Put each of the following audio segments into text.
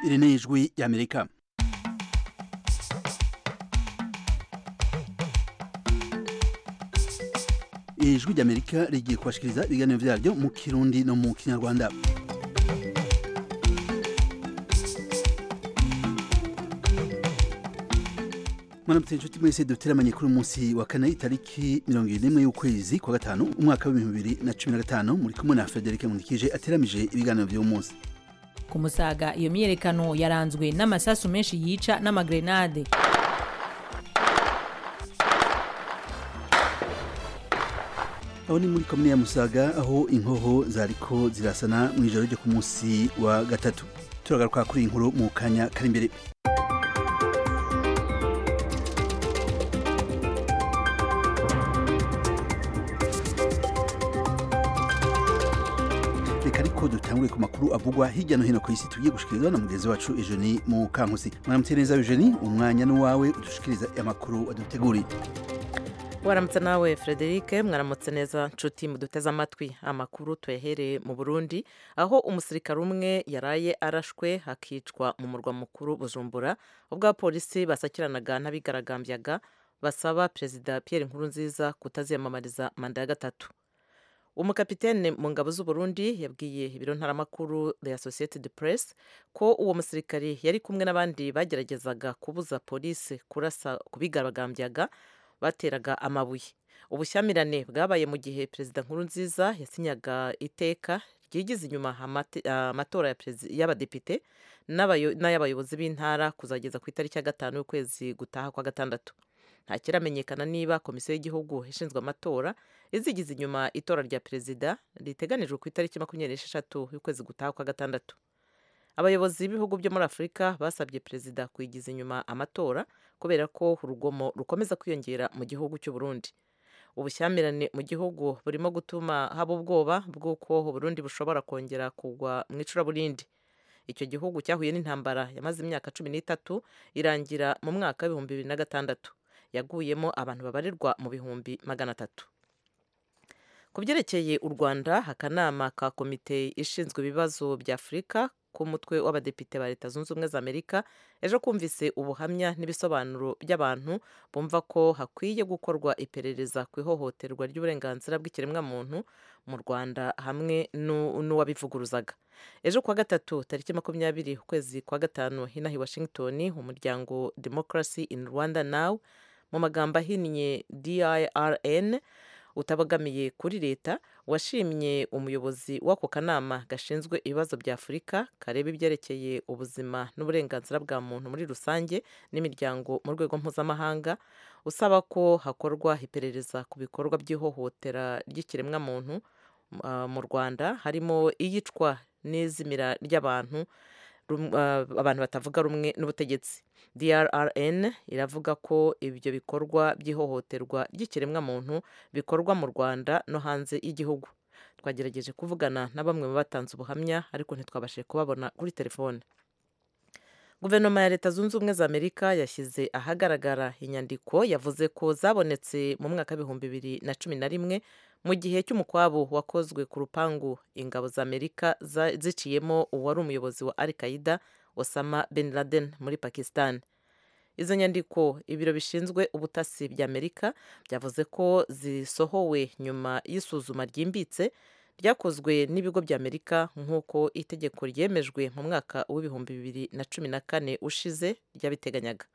iri ni ijwi y'amerika ijwi ry'amerika rigiye kubashikiriza ibiganiro vyaryo mu kirundi no mu kinyarwanda mwaramutse inshuti mwese duteramanye kuri umunsi wa kane itariki mirongo ibiri n'imwe y'ukwezi kwa gatanu umwaka w'ibihumbi bibiri na cumi na gatanu muri kumwe na federike nkundikije ateramije ibiganiro vy'uwo munsi ku musaga iyo myiyerekano yaranzwe n'amasasu menshi yica n'amagrenade aho ni muri komine ya musaga aho inkoho zariko zirasana mu ijoro ryo ku munsi wa gatatu turagaruka kuri iyi nkuru mu kanya kari imbere reka ariko dutangure ku makuru avugwa hirya no hino ku isi tugiye gushikirizwa na mugenzi wacu Eugenie mu kankusi mwaramutse neza Eugenie umwanya n'uwawe udushikiriza amakuru waduteguriye waramutse nawe frederic mwaramutse neza nshuti muduteze amatwi amakuru tuyahereye mu burundi aho umusirikare umwe yaraye arashwe hakicwa mu murwa mukuru bujumbura ubwo abapolisi basakiranaga n'abigaragambyaga basaba perezida pierre nkurunziza kutaziyamamariza manda ya gatatu umukapitene mu ngabo z'uburundi yabwiye ibiro ntaramakuru the associated press ko uwo musirikare yari kumwe n'abandi bageragezaga kubuza polisi kurasa ku bigaragambyaga bateraga amabuye ubushyamirane bwabaye mu gihe perezida nkurunziza yasinyaga iteka ryigize inyuma amatora y'abadepite n'ay'abayobozi b'intara kuzageza ku itariki ya gatanu y'ukwezi gutaha kwa gatandatu nta kiramenyekana niba komisiyo y'igihugu ishinzwe amatora izigize inyuma itora rya perezida riteganijwe ku itariki makumyabiri n'esheshatu y'ukwezi gutaha kwa gatandatu abayobozi b'ibihugu byo muri afurika basabye perezida kuyigiza inyuma amatora kubera ko urugomo rukomeza kwiyongera mu gihugu cy'u Burundi ubushyamirane mu gihugu burimo gutuma haba ubwoba bw'uko uburundi bushobora kongera kugwa mu icuraburindi icyo gihugu cyahuye n'intambara yamaze imyaka cumi n'itatu irangira mu mwaka w'ibihumbi bibiri na gatandatu yaguyemo abantu babarirwa mu bihumbi magana atatu ku byerekeye u rwanda akanama ka komite ishinzwe ibibazo bya afurika k'umutwe w'abadepite ba leta zunze ubumwe za amerika ejo kumvise ubuhamya n'ibisobanuro by'abantu bumva ko hakwiye gukorwa iperereza ku ihohoterwa ry'uburenganzira bw'ikiremwamuntu mu rwanda hamwe n'uwabivuguruzaga ejo kuwa gatatu tariki makumyabiri ukwezi kwa gatanu hinaha i washington umuryango democracy in rwanda now mu magambo ahinnye dirn utabogamiye kuri leta washimye umuyobozi w'ako kanama gashinzwe ibibazo bya afurika kareba ibyerekeye ubuzima n'uburenganzira bwa muntu muri rusange n'imiryango mu rwego mpuzamahanga usaba ko hakorwa iperereza ku bikorwa by'ihohotera ry'ikiremwamuntu mu rwanda harimo iyicwa n'izimira ry'abantu abantu batavuga rumwe n'ubutegetsi drrn iravuga ko ibyo bikorwa by'ihohoterwa ry'ikiremwamuntu bikorwa mu rwanda no hanze y'igihugu twagerageje kuvugana na bamwe mu batanze ubuhamya ariko ntitwabashije kubabona kuri telefone guverinoma ya leta zunze ubumwe za amerika yashyize ahagaragara inyandiko yavuze ko zabonetse mu mwaka w'ibihumbi bibiri na cumi na rimwe mu gihe cy'umukwabu wakozwe ku rupangu ingabo za amerika ziciyemo uwari umuyobozi wa al qaida osama bin laden muri pakistan izo nyandiko ibiro bishinzwe ubutasi bya amerika byavuze ko zisohowe nyuma y'isuzuma ryimbitse ryakozwe n'ibigo bya amerika nk'uko itegeko ryemejwe mu mwaka w'ibihumbi bibiri na cumi na kane ushize ryabiteganyaga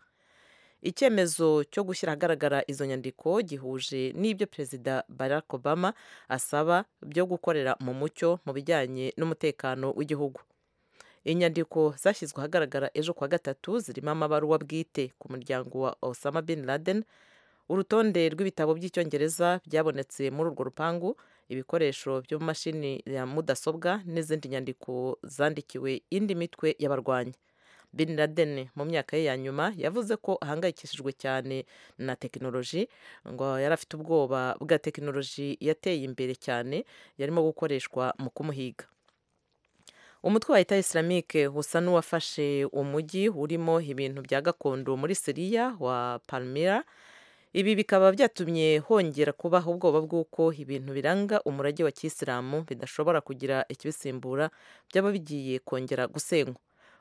icyemezo cyo gushyira ahagaragara izo nyandiko gihuje n'ibyo perezida barack obama asaba byo gukorera mu mucyo mu bijyanye n'umutekano w'igihugu inyandiko zashyizwe ahagaragara ejo kuwa gatatu zirimo amabaruwa bwite ku muryango wa osama bin laden urutonde rw'ibitabo by'icyongereza byabonetse muri urwo rupangu ibikoresho byo mu mashini ya mudasobwa n'izindi nyandiko zandikiwe indi mitwe y'abarwanyi bin laden mu myaka ye ya nyuma yavuze ko ahangayikishijwe cyane na tekinoloji ngo yari afite ubwoba bwa tekinoloji yateye imbere cyane yarimo gukoreshwa mu kumuhiga umutwe wa leta islamique usa n'uwafashe umujyi urimo ibintu bya gakondo muri siriya wa palmira ibi bikaba byatumye hongera kubaho ubwoba bw'uko ibintu biranga umurage wa kisilamu bidashobora kugira ikibisimbura byaba bigiye kongera gusenywa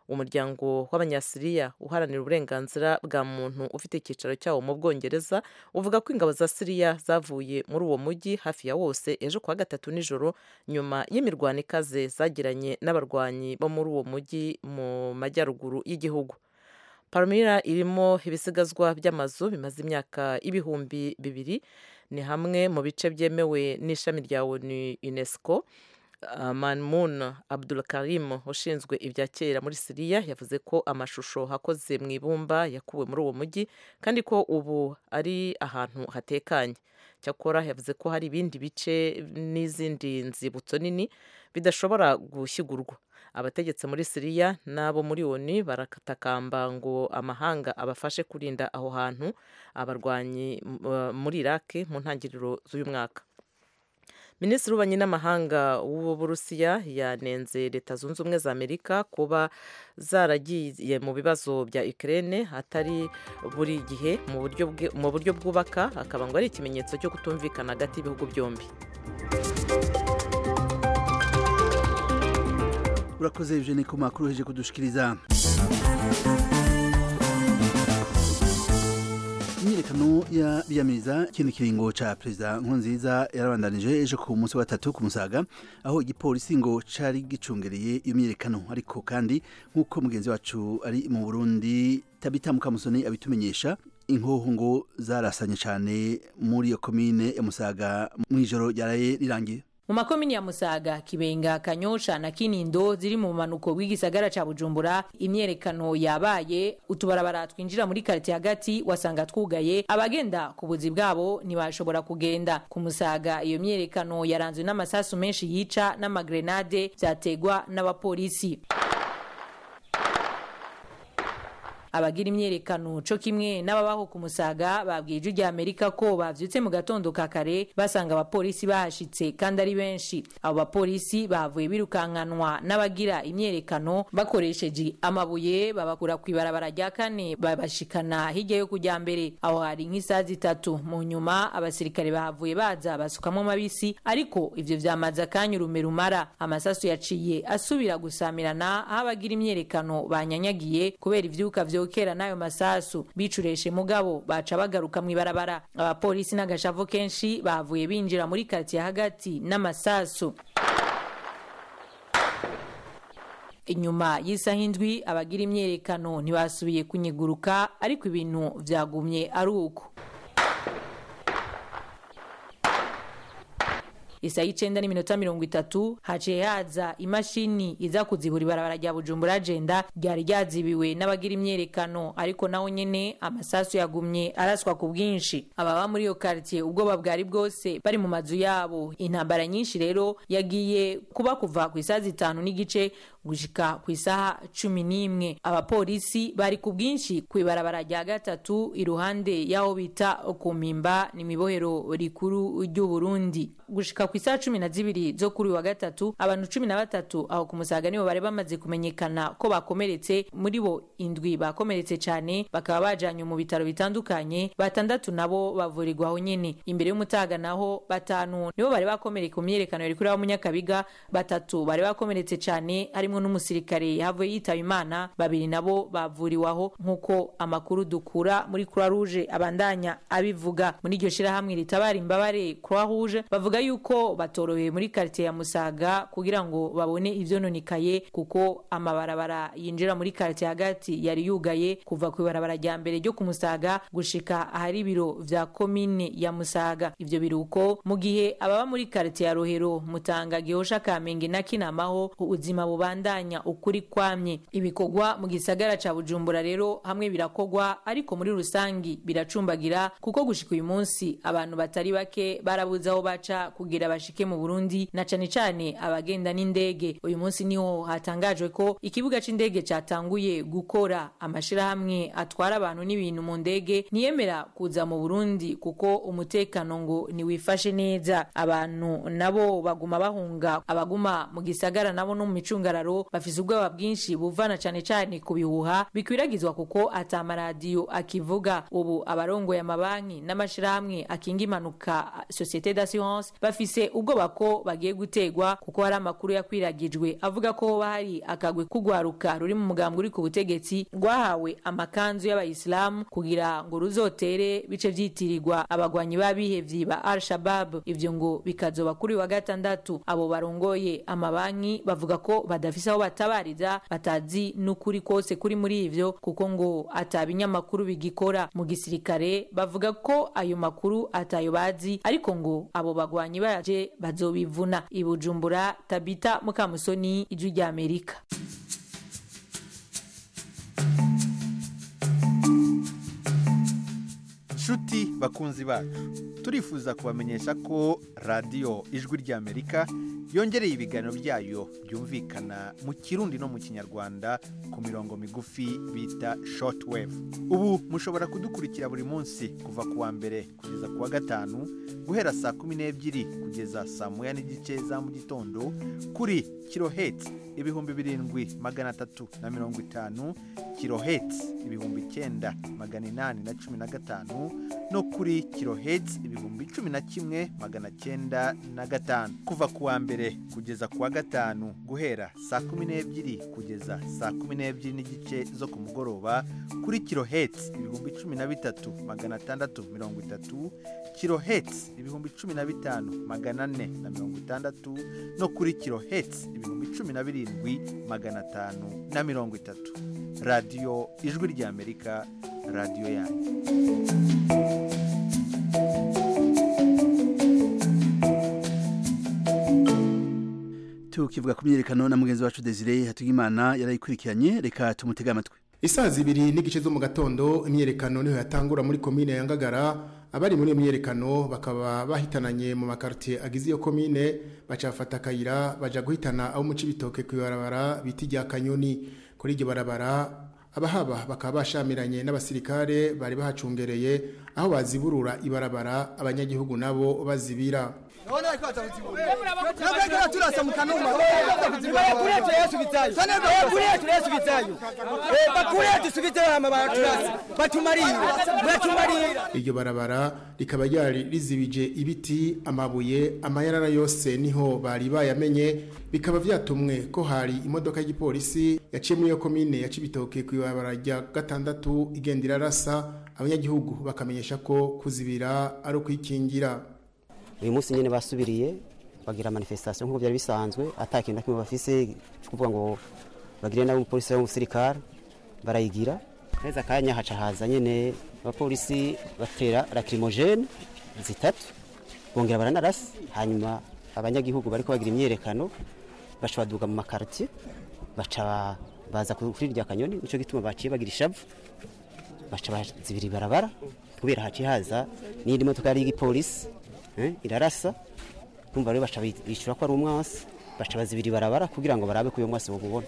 umuryango w'abanyasiriya uharanira uburenganzira bwa muntu ufite icyicaro cyawo mu bwongereza uvuga ko ingabo za siriya zavuye muri uwo mujyi hafi ya wose ejo kuwa gatatu nijoro nyuma y'imirwano ikaze zagiranye n'abarwanyi bo muri uwo mujyi mu majyaruguru y'igihugu palmira irimo ibisigazwa by'amazu bimaze imyaka ibihumbi bibiri ni hamwe mu bice byemewe n'ishami rya onu unesco Manmun Abdul Karim ushinzwe ibya kera muri Siriya yavuze ko amashusho hakoze mu ibumba yakuwe muri uwo mujyi kandi ko ubu ari ahantu hatekanye cyakora yavuze ko hari ibindi bice n'izindi nzibutso nini bidashobora gushyigurwa abategetsi muri Siriya n'abo muri ONU barakatakamba ngo amahanga abafashe kurinda aho hantu abarwanyi muri Iraq mu ntangiriro z'uyu mwaka minisitiri w'ububanyi n'amahanga w'uburusiya yanenze leta zunze ubumwe za amerika kuba zaragiye mu bibazo bya ukraine atari buri gihe mu buryo bwubaka akaba ngo ari ikimenyetso cyo kutumvikana hagati y'ibihugu byombi urakoze eugene ku makuru uheje kudushikiriza imyiyerekano ya biyamiriza ikindi kiringo ca perezida nkurunziza yarabandanije ejo ku munsi wa gatatu ku musaga aho igipolisi ngo cari gicungereye iyo myiyerekano ariko kandi nk'uko mugenzi wacu ari mu burundi tabita mukamusoni abitumenyesha inkoho ngo zarasanye cane muri iyo komine ya musaga mw'ijoro ryaraye rirangiye mu makomini ya musaga kibenga kanyosha na kinindo ziri mu manuko w'igisagara ca bujumbura imyerekano yabaye utubarabara twinjira muri karite hagati wasanga twugaye abagenda ku buzi bwabo ntibashobora kugenda ku musaga iyo myerekano yaranzwe n'amasasu menshi yica n'amagrenade vyategwa n'abapolisi abagira imyerekano co kimwe n'ababaho ku musaga babwiye ijwi rya amerika ko bavyutse mu gatondo ka kare basanga abapolisi bahashitse kandi ari benshi abo bapolisi bavuye birukankanwa n'abagira imyerekano bakoresheje amabuye babakura ku ibarabara rya kane babashikana hirya yo kujya mbere aho hari nk'isaha zitatu mu nyuma abasirikare bahavuye baza basukamo mabisi ariko ivyo vyamaze akanya urume rumara amasasu yaciye asubira gusamirana aho abagira imyerekano banyanyagiye kubera ivyuka vyo vyokera n'ayo masasu bicureshe mugabo baca bagaruka mu ibarabara abapolisi n'agashavu kenshi bavuye binjira muri karitsiye hagati n'amasasu inyuma y'isaha indwi abagira imyerekano ntibasubiye kunyiguruka ariko ibintu vyagumye ari uko isaha y'icenda n'iminota mirongo itatu haciye haza imashini iza kuzibura ibarabara rya bujumbura agenda ryari ryazibiwe n'abagira imyerekano ariko naho nyene amasasu yagumye araswa ku bwinshi ababa muri iyo karitiye ubwoba bwari bwose bari mu mazu yabo intambara nyinshi rero yagiye kuba kuva ku isaha zitanu n'igice gushika ku isaha cumi n'imwe abapolisi bari ku bwinshi ku ibarabara rya gatatu iruhande y'aho bita ku mpimba ni mibohero rikuru ry'uburundi gushika ku isaha cumi na zibiri zo kuri wa gatatu abantu cumi na batatu aho ku musaga nibo bari bamaze kumenyekana ko bakomeretse muri bo indwi bakomeretse cyane bakaba bajanywe mu bitaro bitandukanye batandatu nabo bavurirwa aho nyene imbere y'umutaga naho batanu nibo bari bakomereka ku myerekano yari kuri munyakabiga batatu bari bakomeretse cyane harimo n'umusirikare yahavuye yitaba imana babiri nabo bavuriwe aho nk'uko amakuru dukura muri croix rouge abandanya abivuga muri iryo shirahamwe ritabara imbabare croix rouge bavuga yuko batoroheye muri karitiye ya musaga kugira ngo babone ivyononekaye kuko amabarabara yinjira muri karitiye hagati yari yugaye kuva ku ibarabara rya mbere ryo ku musaga gushika ahari ibiro vya komine ya musaga ivyo biruko mu gihe ababa muri karitiye ya rohero mutanga gihosha kamenge na kinamaho ubuzima bubandanya ukuri kwamye ibikorwa mu gisagara ca bujumbura rero hamwe birakogwa ariko muri rusangi biracumbagira kuko gushika uyu munsi abantu batari bake barabuze aho baca kugira bashike mu Burundi na cane cane abagenda n'indege uyu munsi niho hatangajwe ko ikibuga c'indege catanguye gukora amashirahamwe atwara abantu n'ibintu mu ndege ntiyemera kuza mu Burundi kuko umutekano ngo niwifashe neza abantu nabo baguma bahunga abaguma mu gisagara nabo no mu micungararo intwaro bafise ubwoba bwinshi buvana cane cane ku bihuha bikwiragizwa kuko ata maradiyo akivuga ubu abarongoye amabanki n'amashirahamwe akinga impanuka societe d'assurance bafise ubwoba ko bagiye gutegwa kuko hari amakuru yakwiragijwe avuga ko hoba hari akagwi kugwaruka ruri mu mugambwe uri ku butegetsi rwahawe amakanzu y'abayisilamu kugira ngo ruzotere bice vyitirirwa abagwanyi b'abihevyi ba al shabab ivyo ngo bikazoba kuri wa gatandatu abo barongoye amabanki bavuga ko badafise aho batabariza batazi n'ukuri kose kuri muri ivyo kuko ngo ata binyamakuru bigikora mu gisirikare bavuga ko ayo makuru atayo bazi ariko ngo abo bagwanyi baje bazobivuna ibujumbura tabita mukamusoni ijwi rya amerika nshuti bakunzi bacu turifuza kubamenyesha ko radiyo ijwi ry'amerika yongereye ibiganiro byayo byumvikana mu kirundi no mu kinyarwanda ku mirongo migufi bita shortwave ubu mushobora kudukurikira buri munsi kuva ku wa mbere kugeza ku wa gatanu guhera saa kumi n'ebyiri kugeza saa moya n'igice za mu gitondo kuri kiloheti ibihumbi birindwi magana atatu na mirongo itanu kiloheti ibihumbi icyenda magana inani na cumi na gatanu no kuri kiloheti ibihumbi cumi na kimwe magana cyenda na gatanu kuva ku wa mbere kugeza ku wa gatanu guhera saa kumi n'ebyiri kugeza saa kumi n'ebyiri n'igice zo ku mugoroba kuri kiloheti ibihumbi cumi na bitatu magana atandatu mirongo itatu kiloheti ibihumbi cumi na bitanu magana ane na mirongo itandatu no kuri kiloheti ibihumbi cumi na birindwi magana atanu na mirongo itatu radiyo ijwi ry'amerika radiyo yanyu tukivuga ku myiyerekano na mugenzi wacu Desire Hatugimana yarayikurikiranye reka tumutege amatwi Isaa zibiri n'igice zo mu gatondo imyerekano niho yatangura muri komine ya Ngagara abari muri iyo myerekano bakaba bahitananye mu makartier agize iyo komine bacafata akayira baja guhitana abo mu cibitoke ku ibarabara biti rya Kanyoni kuri iryo barabara abahaba bakaba bashamiranye n'abasirikare bari bahacungereye aho baziburura ibarabara abanyagihugu nabo bazibira turasa mu kanuma bakuriye turayasubizayo bakuriye turayasubizayo bakuriye dusubizeyo hama baraturasa batumarira muratumarira iryo barabara rikaba ryari rizibije ibiti amabuye amayarara yose niho bari bayamenye bikaba vyatumwe ko hari imodoka y'igipolisi yaciye muri iyo komine ya Cibitoke ku ibarabara rya gatandatu igenda irarasa abanyagihugu bakamenyesha ko kuzibira ari ukwikingira uyu munsi nyine basubiriye bagira manifestation nk'uko byari bisanzwe atakintu na kimwe bafise kuvuga ngo bagire nabo umupolisi w'umusirikare barayigira neza akanya haca haza nyine abapolisi batera lacrimogene zitatu bongera baranarasa hanyuma abanyagihugu bariko bagira imyerekano baca baduga mu makartier baca baza kuri rya kanyoni nico gituma baciye bagira ishavu baca bazibira ibarabara kubera haciye haza n'iyindi modoka yari y'igipolisi irarasa kumva rero baca bishyura ko ari umwasi baca bazibira ibarabara kugira ngo barabe ko uyu mwasi bamubona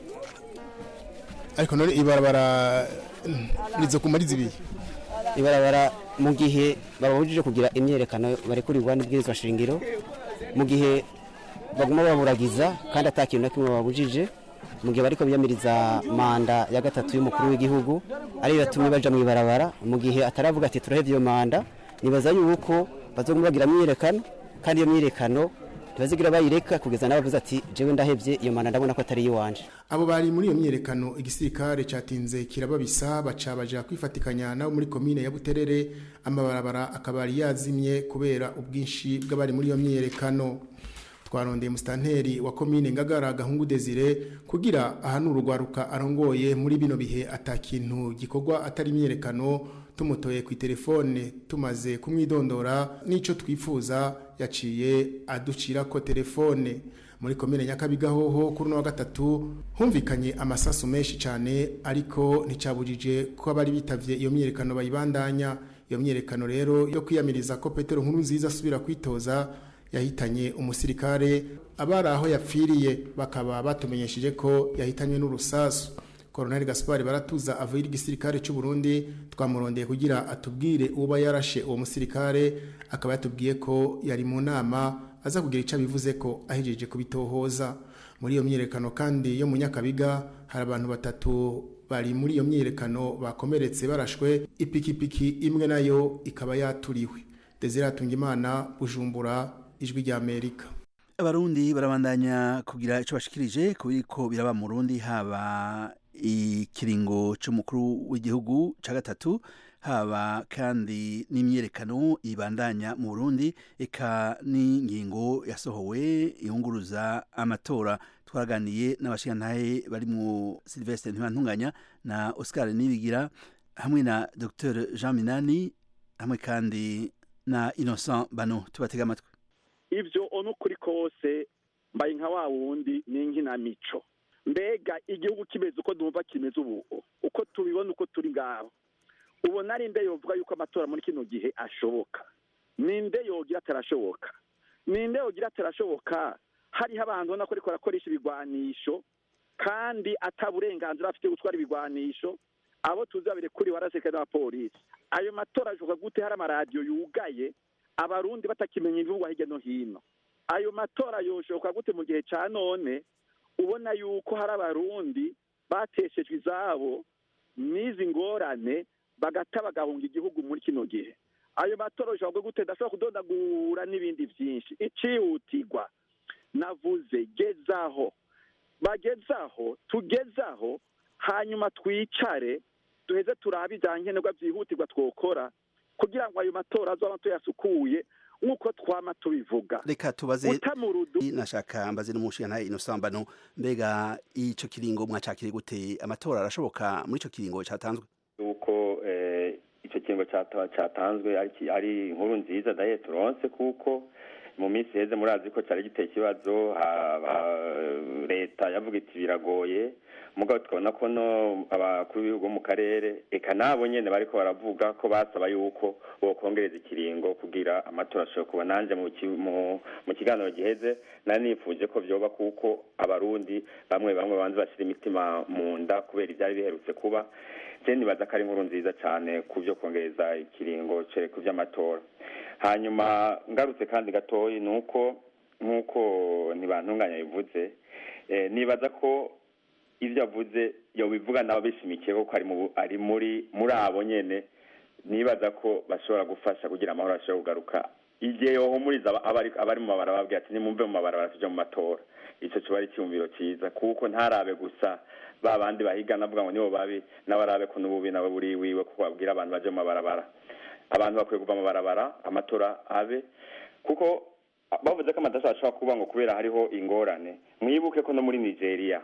ariko none ibarabara rizo kuma rizibiye ibarabara mu gihe babujije kugira imyerekano barekurirwa n'ibwirizwa shingiro mu gihe baguma baburagiza kandi atakintu na kimwe babujije mu gihe bariko biyamiriza manda ya gatatu y'umukuru w'igihugu ariyo yatumye baja mu ibarabara mu gihe ataravuga ati turahevye iyo manda nibaza yuko bazoguma bagira myiyerekano kandi iyo myiyerekano ntibazigira bayireka kugeza n'abavuze ati jewe ndahevye iyo manda ndabona ko atari iyiwanje abo bari muri iyo myiyerekano igisirikare catinze kirababisa baca baja kwifatikanya nabo muri komine ya Buterere amabarabara akaba yari yazimye kubera ubwinshi bw'abari muri iyo myiyerekano twarondeye musitanteri wa komine ngagara gahungu desire kugira ahanura urwaruka arongoye muri bino bihe atakintu gikorwa atari imyerekano tumutoye ku telefone tumaze kumwidondora n'ico twifuza yaciye aducira ko telefone muri komine nyakabigahoho kuri uno wa gatatu humvikanye amasasu menshi cyane ariko nticabujije ko abari bitavye iyo myerekano bayibandanya iyo myerekano rero yo kwiyamiriza ko petero nkuru nziza asubira kwitoza yahitanye umusirikare abari aho yapfiriye bakaba batumenyesheje ko yahitanywe n'urusasu Colonel Gaspard baratuza avuye igisirikare cy'u Burundi twamurondeye kugira atubwire uba yarashe uwo musirikare akaba yatubwiye ko yari mu nama aza kugira icyo bivuze ko ahejeje kubitohoza muri iyo myiyerekano kandi yo mu nyakabiga hari abantu batatu bari muri iyo myiyerekano bakomeretse barashwe ipikipiki imwe nayo ikaba yaturiwe desire atungimana bujumbura ijwi rya amerika abarundi barabandanya kugira icyo bashikirije ku biriko biraba mu rundi haba ikiringo c'umukuru w'igihugu ca gatatu haba kandi n'imyerekano ibandanya mu Burundi eka n'ingingo yasohowe yunguruza amatora twaraganiye n'abashingantahe bari mu Sylvestre Ntibantunganya na Oscar Nibigira hamwe na Dr Jean Minani hamwe kandi na Innocent Bano tubatega amatwi ivyo ono kuri kose mbaye nka wa wundi n'inkinamico mbega igihugu kimeze uko dumva kimeze ubu uko tubibona uko turi ngaho ubona ari nde yovuga yuko amatora muri kino gihe ashoboka ninde yogira atarashoboka ninde yogira atarashoboka hariho abantu ubona ko ariko barakoresha ibigwanisho kandi ata burenganzira bafite gutwara ibigwanisho abo tuzi babirekuriwe arasirikare n'abapolisi ayo matora ashoboka gute hari amaradiyo yugaye abarundi batakimenya ibivugwa hirya no hino ayo matora yoshoboka gute mu gihe ca none ubona yuko hari abarundi bateshejwe izabo n'izi ngorane bagata bagahunga igihugu muri kino gihe ayo matora ashobora gute ndashobora kudondagura n'ibindi byinshi icihutirwa navuze gezaho bagezaho tugezaho hanyuma twicare duheze turabe ibya nkenerwa byihutirwa twokora kugira ngo ayo matora azoba tuyasukuye nk'uko twama tubivuga reka tubaze utamurudu nashaka mbaze n'umushingantahe Innocent Bano mbega ico kiringo mwacakire gute amatora arashoboka muri ico kiringo catanzwe yuko icyo kiringo cyatanzwe ari inkuru nziza daye turonse kuko mu minsi heze murazi ko cyari giteye ikibazo leta yavuga iti biragoye mugabo tukabona ko no abakuru b'ibihugu mu karere eka nabo nyene bariko baravuga ko basaba yuko bokongereza ikiringo kugira amatora ashobora kuba nanje mu kiganiro giheze nari nifuje ko vyoba kuko abarundi bamwe bamwe banze bashira imitima mu nda kubera ivyari biherutse kuba je nibaza ko ari inkuru nziza cane ku vyo kongereza ikiringo ku vy'amatora hanyuma ngarutse kandi gatoyi ni uko nk'uko ntibantunganya bivuze nibaza ko ibyo avuze yobivuga nabo bishimikiye ko ari muri muri abo nyene nibaza ko bashobora gufasha kugira amahoro ashobora kugaruka igihe yohumuriza abari mu mabara babwira ati nimumve mu mabara tujya mu matora icyo kiba ari icyumviro cyiza kuko ntarabe gusa ba bandi bahigana avuga ngo nibo babi n'abarabe ko n'ububi nawe buri wiwe kuko babwira abantu baje mu mabarabara abantu bakwiye kuva mu mabarabara amatora abe kuko bavuze ko amatora ashobora kuba ngo kubera hariho ingorane mwibuke ko no muri nigeria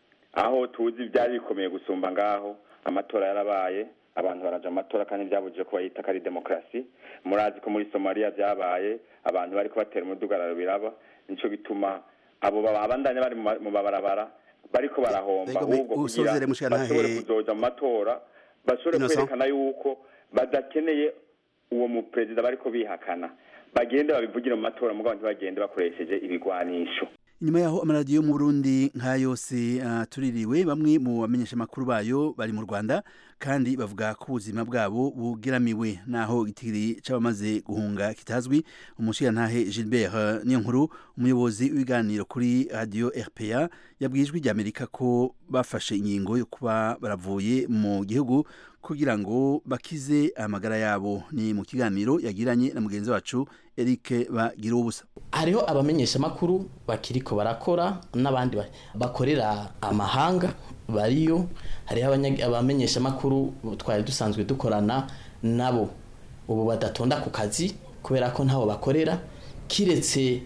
aho tuzi byari bikomeye gusumba ngaho amatora yarabaye abantu baraja amatora kandi byabujije ko bayita ko ari demokarasi murazi ko muri somaliya byabaye abantu bari kubatera umudugararo biraba nico bituma abo babandanya bari mu mabarabara bariko barahomba ahubwo kugira bashobore kuzoja mu matora bashobore kwerekana yuko badakeneye uwo muperezida bariko bihakana bagende babivugire mu matora mugabo ntibagende bakoresheje ibigwanisho inyuma yaho amaradiyo mu Burundi nka yose tuririwe bamwe mu bamenyesha makuru bayo bari mu Rwanda kandi bavuga ko ubuzima bwabo bugeramiwe naho igitiri c'abamaze guhunga kitazwi umushirantahe Gilbert Niyonkuru umuyobozi w'ibiganiro kuri radio RPA yabwijwe rya Amerika ko bafashe ingingo yo kuba baravuye mu gihugu kugira ngo bakize amagara yabo ni mu kiganiro yagiranye na mugenzi wacu Eric bagira ubusa hariho abamenyesha makuru bakiriko barakora n'abandi bakorera amahanga bariyo hariho abamenyesha makuru twari dusanzwe dukorana nabo ubu badatonda ku kazi kubera ko ntabo bakorera kiretse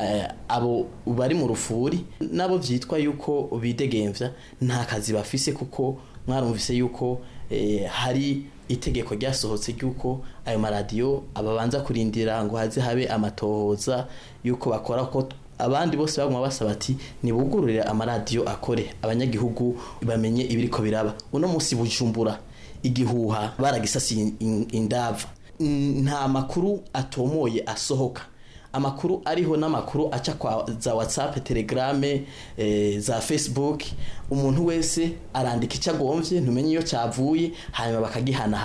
abo bari mu rufuri nabo byitwa yuko bidegemvya nta kazi bafise kuko mwarumvise yuko hari itegeko ryasohotse ry'uko ayo maradiyo ababanza kurindira ngo haze habe amatohoza y'uko bakora ko abandi bose baguma basaba ati nibugururire amaradiyo akore abanyagihugu bamenye ibiriko biraba uno munsi bujumbura igihuha baragisasiye indava nta makuru atomoye asohoka amakuru ariho n'amakuru aca kwa za whatsapp telegrame e, za facebook umuntu wese arandika icyo agomvye ntumenye iyo cyavuye hanyuma bakagihanahana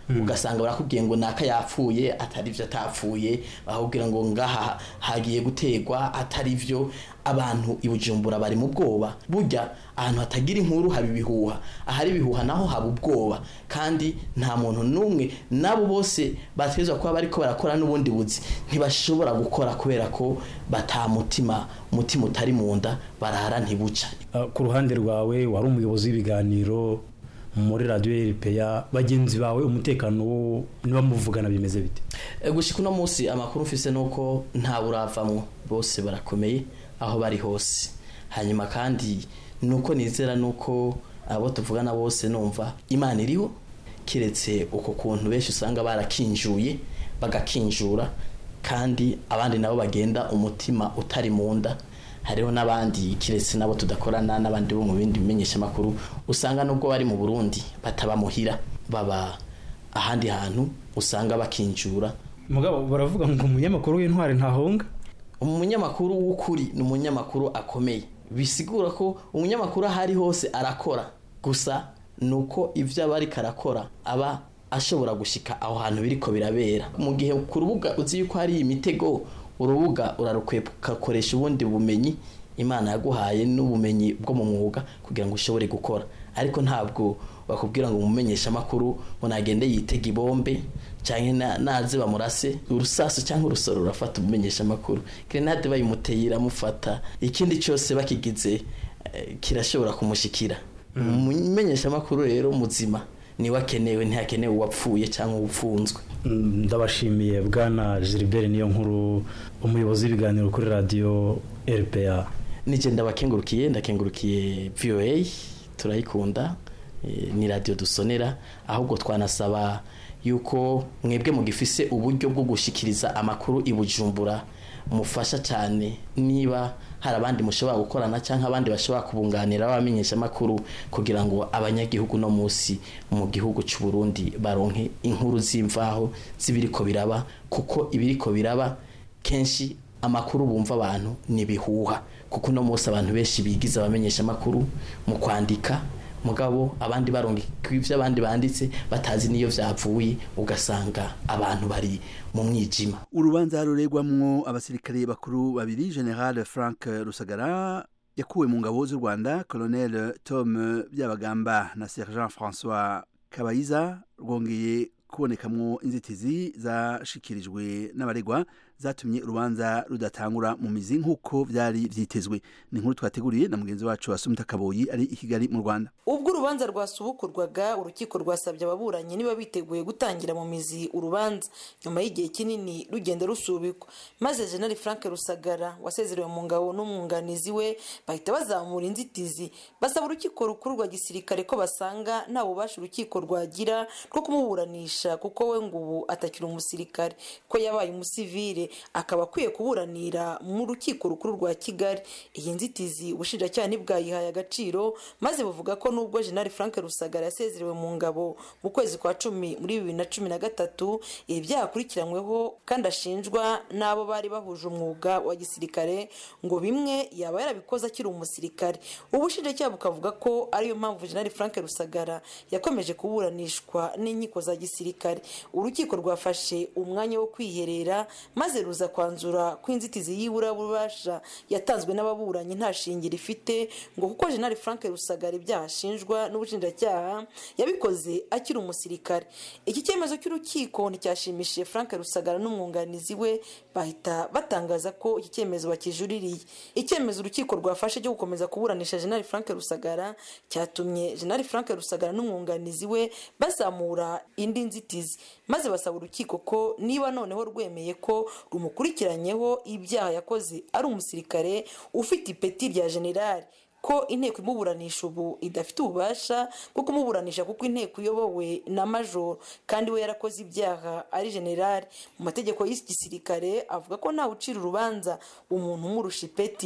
ugasanga barakubwiye ngo naka yapfuye atari byo atapfuye bakubwira ngo ngaha hagiye gutegwa atari byo abantu i bujumbura bari mu bwoba burya ahantu hatagira inkuru haba ibihuha ahari ibihuha naho haba ubwoba kandi nta muntu n'umwe n'abo bose bategerezwa kuba bariko barakora n'ubundi buzi ntibashobora gukora kubera ko batamutima umutima utari mu nda barara ntibuca Uh, ku ruhande rwawe wari umuyobozi w'ibiganiro muri radiyo eripeya bagenzi bawe umutekano wo niba muvugana bimeze bite E, gushika uno munsi amakuru mfise nuko nta buravamwo bose barakomeye aho bari hose hanyuma kandi nuko nizera nuko abo tuvugana bose numva imana iriho kiretse uko kuntu benshi usanga barakinjuye bagakinjura kandi abandi nabo bagenda umutima utari mu nda hariho n'abandi kiretse nabo tudakorana n'abandi bo mu bindi bimenyeshamakuru usanga nubwo bari mu burundi bataba muhira baba ahandi hantu usanga bakinjura mugabo baravuga ngo umunyamakuru w'intwari ntahonga umunyamakuru w'ukuri ni umunyamakuru akomeye bisigura ko umunyamakuru aho ari hose arakora gusa ni uko ibyo aba ariko arakora aba ashobora gushika aho hantu biriko birabera mu gihe ku rubuga uzi yuko hari imitego urubuga urarukwepa ugakoresha ubundi bumenyi imana yaguhaye n'ubumenyi bwo mu mwuga kugira ngo ushobore gukora ariko ntabwo bakubwira ngo umumenyesha amakuru ngo nagende yitega ibombe cyangwa naze bamurase urusasu cyangwa urusoro rurafata umumenyesha amakuru grenade bayimuteye iramufata ikindi cyose bakigize eh, kirashobora kumushikira umumenyesha amakuru rero muzima niwe akenewe ntihakenewe uwapfuye cyangwa uwupfunzwe Mm, ndabashimiye bwana gilbert niyo nkuru umuyobozi w'ibiganiro kuri radiyo eripeya nije ndabakengurukiye ndakengurukiye voa turayikunda eh, ni radiyo dusonera ahubwo twanasaba yuko mwebwe mugifise uburyo bwo gushikiriza amakuru i bujumbura mufasha cyane niba hari abandi mushobora gukorana cyangwa abandi bashobora kubunganira abamenyesha amakuru kugira ngo abanyagihugu no munsi mu gihugu cy'u Burundi baronke inkuru z'imvaho z'ibiriko biraba kuko ibiriko biraba kenshi amakuru bumva abantu ni bihuha kuko uno munsi abantu benshi bigize abamenyesha amakuru mu kwandika mugabo abandi baronga ibyo abandi banditse batazi niyo byavuye ugasanga abantu bari mu mwijima urubanza ruregwamwo abasirikare bakuru babiri general frank rusagara yakuwe mu ngabo z'u rwanda colonel tom byabagamba na sergent françois kabayiza rwongeye kubonekamwo inzitizi zashikirijwe n'abaregwa zatumye urubanza rudatangura mu mizi nk'uko byari byitezwe ni inkuru twateguriye na mugenzi wacu wasumita kaboyi ari i kigali mu rwanda ubwo urubanza rwasubukurwaga urukiko rwasabye ababuranyi niba biteguye gutangira mu mizi urubanza nyuma y'igihe kinini rugenda rusubikwa maze jenali frank rusagara wasezerewe mu ngabo n'umwunganizi we bahita bazamura inzitizi basaba urukiko rukuru rwa gisirikare ko basanga nta bubasha urukiko rwagira rwo kumuburanisha kuko we ngo ubu atakiri umusirikare ko yabaye umusivile akaba akwiye kuburanira mu rukiko rukuru rwa kigali iyi nzitizi ubushinjacyaha ntibwayihaye agaciro maze buvuga ko nubwo jenali frank rusagara yasezerewe mu ngabo mu kwezi kwa cumi muri bibiri na cumi na gatatu ibi byakurikiranyweho kandi ashinjwa n'abo bari bahuje umwuga wa gisirikare ngo bimwe yaba yarabikoze akiri umusirikare ubushinjacyaha bukavuga ko ariyo mpamvu jenali frank rusagara yakomeje kuburanishwa n'inkiko za gisirikare urukiko rwafashe umwanya wo kwiherera maze ruza kwanzura ko inzitizi y'iburabubasha yatanzwe n'ababuranyi nta shingiro ifite ngo kuko jenali frank rusagara ibyaha ashinjwa n'ubushinjacyaha yabikoze akiri umusirikare iki cyemezo cy'urukiko nticyashimishije frank rusagara n'umwunganizi we bahita batangaza ko iki cyemezo bakijuririye icyemezo urukiko rwafashe cyo gukomeza kuburanisha jenali frank rusagara cyatumye jenali frank rusagara n'umwunganizi we bazamura indi nzitizi maze basaba urukiko ko niba noneho rwemeye ko rumukurikiranyeho ibyaha yakoze ari umusirikare ufite ipeti rya generali ko inteko imuburanisha ubu idafite ububasha bwo kumuburanisha kuko inteko iyobowe na majoro kandi we yarakoze ibyaha ari generali mu mategeko y'iki gisirikare avuga ko ntawe ucira urubanza umuntu umurusha ipeti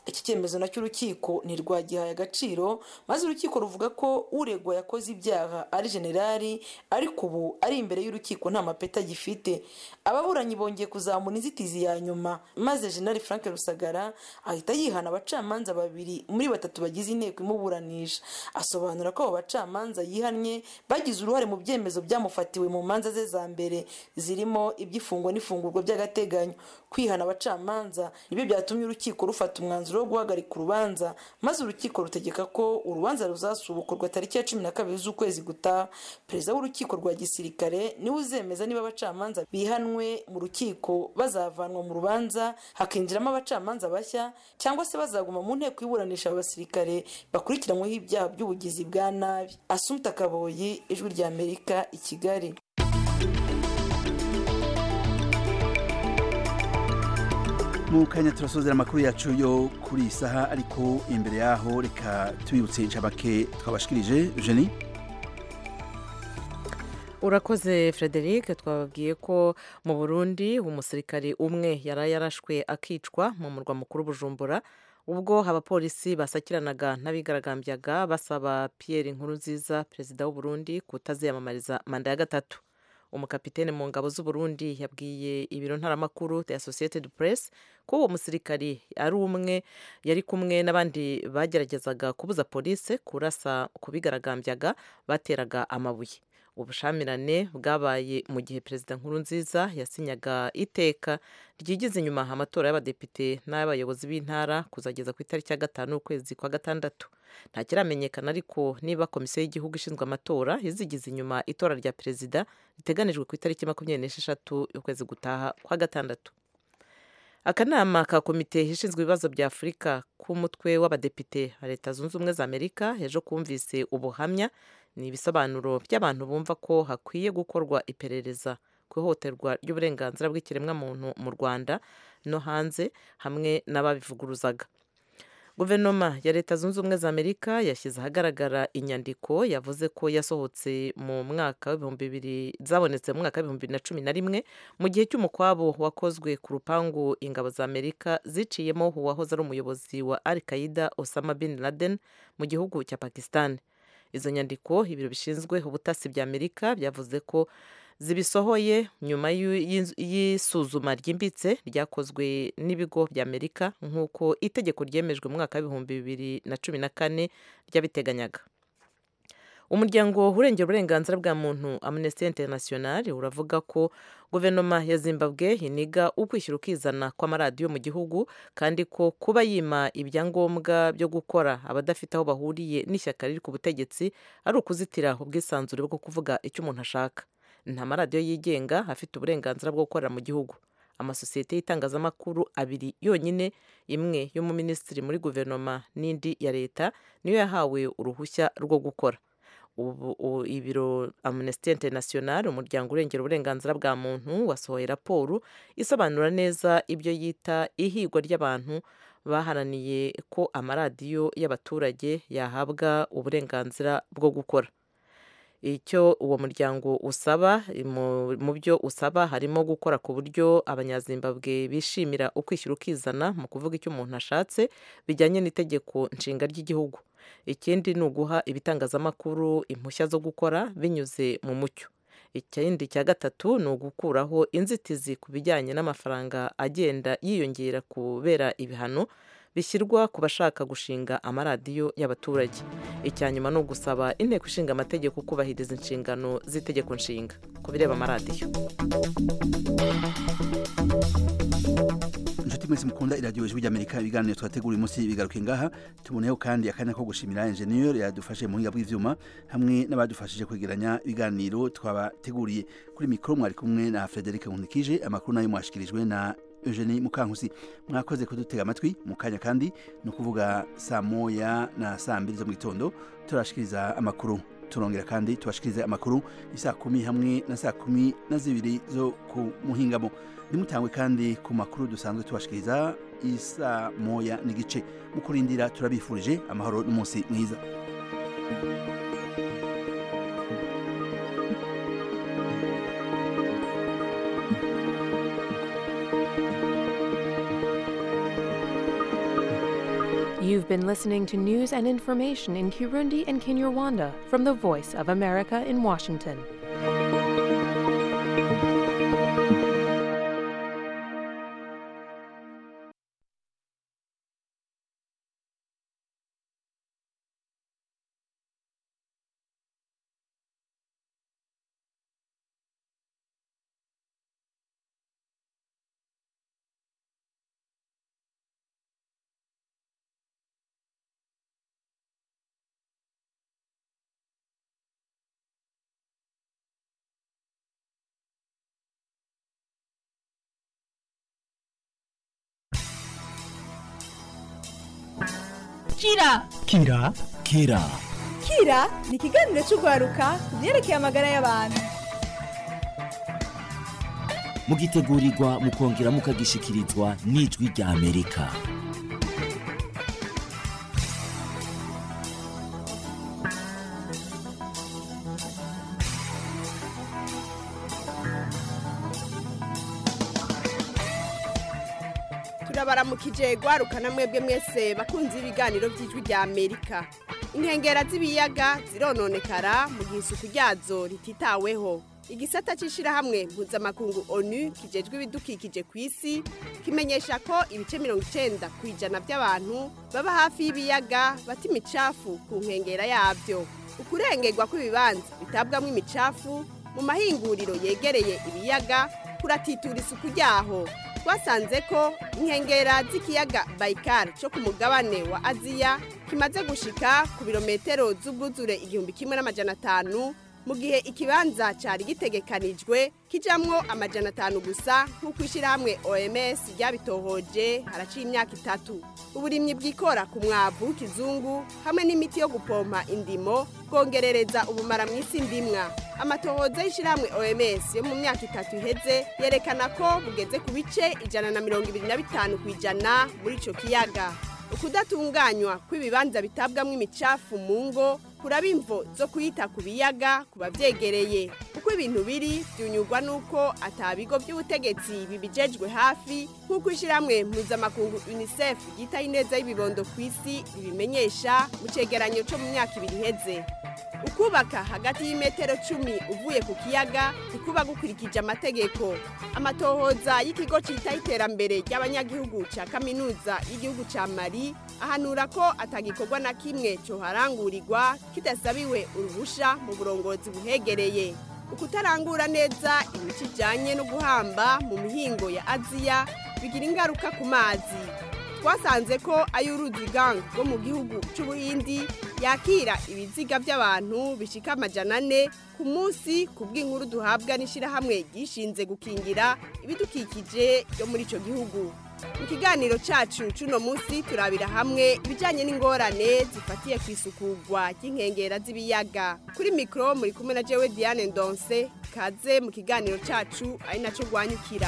iki cyemezo nacyo urukiko ntirwagihaye agaciro maze urukiko ruvuga ko uregwa yakoze ibyaha ari generali ariko ubu ari imbere y'urukiko nta mapeti agifite ababuranyi bongeye kuzamura inzitizi ya nyuma maze generali frank rusagara ahita yihana abacamanza babiri muri batatu bagize inteko imuburanisha asobanura ko abo bacamanza yihannye bagize uruhare mu byemezo byamufatiwe mu manza ze za mbere zirimo iby'ifungwa n'ifungurwa by'agateganyo kwihana abacamanza nibyo byatumye urukiko rufata umwanzuro wo guhagarika urubanza maze urukiko rutegeka ko urubanza ruzasubukurwa tariki ya cumi na kabiri z'ukwezi gutaha perezida w'urukiko rwa gisirikare niwe uzemeza niba abacamanza bihanwe mu rukiko bazavanwa mu rubanza hakinjiramo abacamanza bashya cyangwa se bazaguma mu nteko iburanisha abasirikare bakurikiranyweho ibyaha by'ubugizi bwa nabi asumta kaboyi ijwi rya amerika i kigali mu kanya turasozera amakuru yacu yo kuri iyi saha ariko imbere yaho reka tubibutse inshamake twabashikirije jeni urakoze frederic twababwiye ko mu burundi umusirikari umwe yari yarashwe akicwa mu murwa mukuru bujumbura ubwo abapolisi basakiranaga n'abigaragambyaga basaba pierre nkurunziza perezida w'uburundi kutaziyamamariza manda ya gatatu umukapitene mu ngabo z'uburundi yabwiye ibiro ntaramakuru the associated press ko uwo musirikari ari umwe yari kumwe n'abandi bageragezaga kubuza polisi kurasa ku bigaragambyaga bateraga amabuye ubushamirane bwabaye mu gihe perezida nkurunziza yasinyaga iteka ryigize inyuma amatora y'abadepite n'ay'abayobozi b'intara kuzageza ku itariki ya gatanu ukwezi kwa gatandatu nta kiramenyekana ariko niba komisiyo y'igihugu ishinzwe amatora izigize inyuma itora rya perezida riteganijwe ku itariki makumyabiri n'esheshatu y'ukwezi gutaha kwa gatandatu akanama ka komite ishinzwe ibibazo bya afurika k'umutwe w'abadepite ba leta zunze ubumwe za amerika ejo kumvise ubuhamya ni ibisobanuro by'abantu bumva ko hakwiye gukorwa iperereza ku ihohoterwa ry'uburenganzira bw'ikiremwamuntu mu rwanda no hanze hamwe n'ababivuguruzaga guverinoma ya leta zunze ubumwe za amerika yashyize ahagaragara inyandiko yavuze ko yasohotse mu mwaka w'ibihumbi bibiri zabonetse mu mwaka w'ibihumbi bibiri na cumi na rimwe mu gihe cy'umukwabo wakozwe ku rupangu ingabo za amerika ziciyemo uwahoze ari umuyobozi wa al qaida osama bin laden mu gihugu cya pakistan izo nyandiko ibiro bishinzwe ubutasi bya amerika byavuze ko zibisohoye nyuma y'isuzuma ryimbitse ryakozwe n'ibigo bya amerika nk'uko itegeko ryemejwe mu mwaka w'ibihumbi bibiri na cumi na kane ryabiteganyaga umuryango urengera uburenganzira bwa muntu amnesty international uravuga ko guverinoma ya zimbabwe iniga ukwishyura ukizana kw'amaradiyo mu gihugu kandi ko kuba yima ibyangombwa byo gukora abadafite aho bahuriye n'ishyaka riri ku butegetsi ari ukuzitira ubwisanzure bwo kuvuga icyo umuntu ashaka nta maradiyo yigenga afite uburenganzira bwo gukorera mu gihugu amasosiyete y'itangazamakuru abiri yonyine imwe y'umuminisitiri muri guverinoma n'indi ya leta niyo yahawe uruhushya rwo gukora ubu ibiro amnesty international umuryango urengera uburenganzira bwa muntu wasohoye raporo isobanura neza ibyo yita ihigwa ry'abantu baharaniye ko amaradiyo y'abaturage yahabwa uburenganzira bwo gukora icyo uwo muryango usaba mu byo usaba harimo gukora ku buryo abanyazimbabwe bishimira ukwishyura ukizana mu kuvuga icyo umuntu ashatse bijyanye n'itegeko nshinga ry'igihugu ikindi ni uguha ibitangazamakuru impushya zo gukora binyuze mu mucyo ikindi cya gatatu ni ugukuraho inzitizi ku bijyanye n'amafaranga agenda yiyongera kubera ibihano bishyirwa ku bashaka gushinga amaradiyo y'abaturage icya nyuma ni ugusaba inteko ishinga amategeko kubahiriza inshingano z'itegeko nshinga ku bireba amaradiyo inshuti mwese mukunda iradiyo ijwi ry'amerika ibiganiro twategura uyu munsi bigaruke ngaha tuboneyeho kandi akanya ko gushimira enjeniyeri yadufashe mu buhinga bw'ibyuma hamwe n'abadufashije kwegeranya ibiganiro twabateguriye kuri mikoro mwari kumwe na frederic nkunikije amakuru nayo mwashikirijwe na Eugenie Mukankusi mwakoze kudutega amatwi mu kanya kandi ni ukuvuga saa moya na saa mbiri zo mu gitondo turashikiriza amakuru turongera kandi tubashikirize amakuru isaa kumi hamwe na saa kumi na zibiri zo ku muhingamo nimutangwe kandi ku makuru dusanzwe tubashikiriza isaa moya n'igice mu kurindira turabifurije amahoro n'umunsi mwiza You've been listening to news and information in Kirundi and Kinyarwanda from the Voice of America in Washington. kira kira kira kira ni ikiganiro cy'urwaruka ku byerekeye amagara y'abantu mugitegurirwa mukongera mukagishikirizwa n'ijwi rya amerika turabaramukije gwarukana mwebwe mwese bakunze ibiganiro by'ijwi rya amerika inkengera z'ibiyaga zirononekara mu gihe isuku ryazo rititaweho igisata cy'ishyirahamwe mpuzamakungu onu kijejwe ibidukikije ku isi kimenyesha ko ibice mirongo icyenda ku ijana by'abantu baba hafi y'ibiyaga bata imicafu ku nkengera yabyo ukurengerwa kw'ibibanza bitabwamo imicafu mu mahinguriro yegereye ibiyaga kuratitura isuku ryaho twasanze ko inkengera z'ikiyaga bayikari cyo ku mugabane wa aziya kimaze gushika ku birometero z'ubwuzure igihumbi kimwe n'amajana atanu mu gihe ikibanza cyari gitegekanijwe kijamwo amajana atanu gusa nk'uko ishyirahamwe oms ryabitohoje haraciye imyaka itatu uburimyi bwikora ku mwavu w'ikizungu hamwe n'imiti yo gupompa indimo bwongerereza ubumara mu isi ndimwa amatohoza y'ishyirahamwe oms yo mu myaka itatu iheze yerekana ko bugeze ku bice ijana na mirongo ibiri na bitanu ku ijana muri icyo kiyaga ukudatunganywa kw'ibibanza bitabwamo imicafu mu ngo kuraba imvo zo kuyita ku biyaga ku babyegereye uko ibintu biri byunyurwa n'uko atabigo by'ubutegetsi bibijejwe hafi nk'uko ishyirahamwe mpuzamakungu unicef ryitaho ineza y'ibibondo ku isi ribimenyesha mu cyegeranyo cyo mu myaka ibiri iheze ukubaka hagati y'imetero cumi uvuye ku kiyaga ntikuba gukurikije amategeko amatohoza y'ikigo cyitaho iterambere ry'abanyagihugu cya kaminuza y'igihugu cya mari ahanura ko atagikorwa na kimwe cyoharangurirwa kidasabiwe uruhusha mu burongozi buhegereye ukutarangura neza imico ijyanye no guhamba mu mihingo ya aziya bigira ingaruka ku mazi twasanze ko ay'uruzi gang rwo mu gihugu cy'ubuhindi yakira ibiziga by'abantu bishika amajana ane ku munsi ku bw'inkuru duhabwa n'ishyirahamwe ryishinze gukingira ibidukikije byo muri icyo gihugu mu kiganiro cyacu cy'uno munsi turabira hamwe ibijyanye n'ingorane zifatiye ku isukugwa ry'inkengera z'ibiyaga kuri mikoro muri kumwe na jewe diane ndonse kaze mu kiganiro cyacu ari nacyo rwanyukira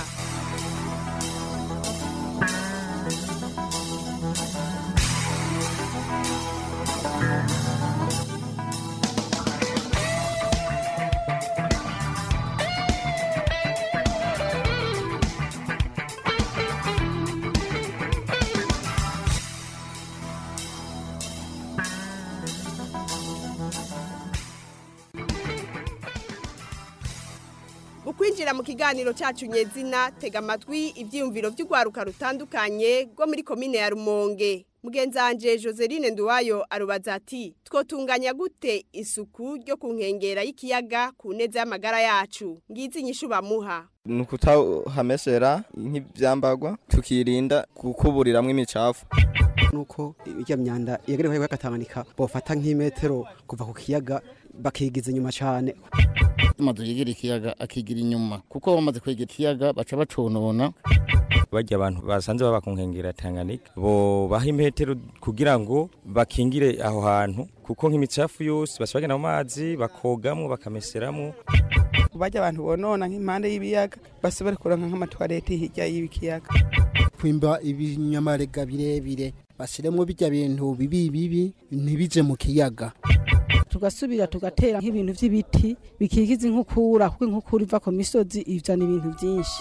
ukwinjira mu kiganiro cyacu nyezina tega amatwi ibyiyumviro by'urwaruka rutandukanye rwo muri komine ya rumonge mugenzi wanjye joseline nduwayo arubaza ati twotunganya gute isuku ryo ku nkengera y'ikiyaga ku neza y'amagara yacu ngizi inyishu bamuha ni ukutahamesera nk'ibyambagwa tukirinda gukuburiramo imicafu nuko ijya myanda yegerewe y'agatanganyika bofata nk'imetero kuva ku kiyaga bakigiza inyuma cyane amazu yegera ikiyaga akigira inyuma kuko bamaze kwegera ikiyaga baca baconona bajya abantu basanze baba ku nkengera Tanganyika bo baha imetero kugira ngo bakingire aho hantu kuko nk'imicafu yose bashobora bagenda mu mazi bakogamwo bakameseramo bajya abantu bonona nk'impande y'ibiyaga basubire kuronka nk'amatwarete hirya y'ikiyaga kwimba ibinyamarega birebire bashyiremo bijya bintu bibi bibi ntibije mu kiyaga tugasubira tugatera nk'ibintu by'ibiti bikigiza inkukura kuko inkukura iva ku misozi izana ibintu byinshi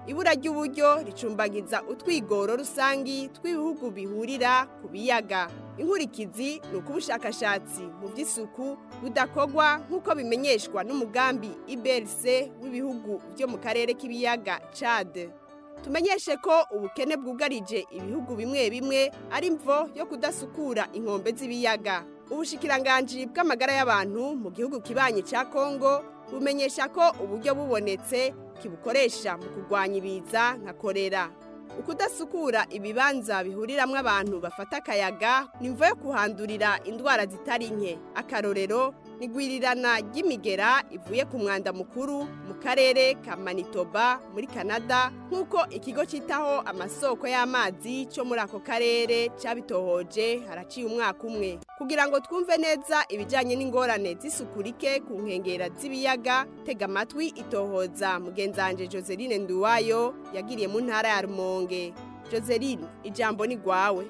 ibura ry'uburyo ricumbagiza utwigoro rusangi tw'ibihugu bihurira ku biyaga inkurikizi ni uko ubushakashatsi mu by'isuku budakorwa nk'uko bimenyeshwa n'umugambi ibrc w'ibihugu byo mu karere k'ibiyaga cade tumenyeshe ko ubukene bwugarije ibihugu bimwe bimwe ari mvo yo kudasukura inkombe z'ibiyaga ubushikiranganji bw'amagara y'abantu mu gihugu kibanye cya kongo bumenyesha ko uburyo bubonetse kibukoresha mu kurwanya ibiza nka korera ukudasukura ibibanza bihuriramwo abantu bafata akayaga ni mvo yo kuhandurira indwara zitari nke akarorero nigwirirana ry'imigera ivuye ku mwanda mukuru mu karere ka manitoba muri canada nk'uko ikigo cyitaho amasoko y'amazi cyo muri ako karere cyabitohoje haraciye umwaka umwe kugira ngo twumve neza ibijyanye n'ingorane z'isuku rike ku nkengera z'ibiyaga tega amatwi itohoza mugenzanje joseline nduwayo yagiriye mu ntara ya rumonge joseline ijambo ni rwawe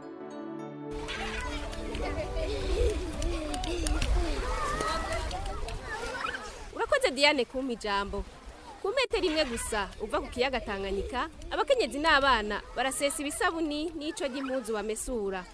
urakoze diane kumpa ijambo ku metero imwe gusa uva ku kiyaga tanganyika abakenyezi n'abana barasesa ibisabuni n'ico ry'impuzu bamesura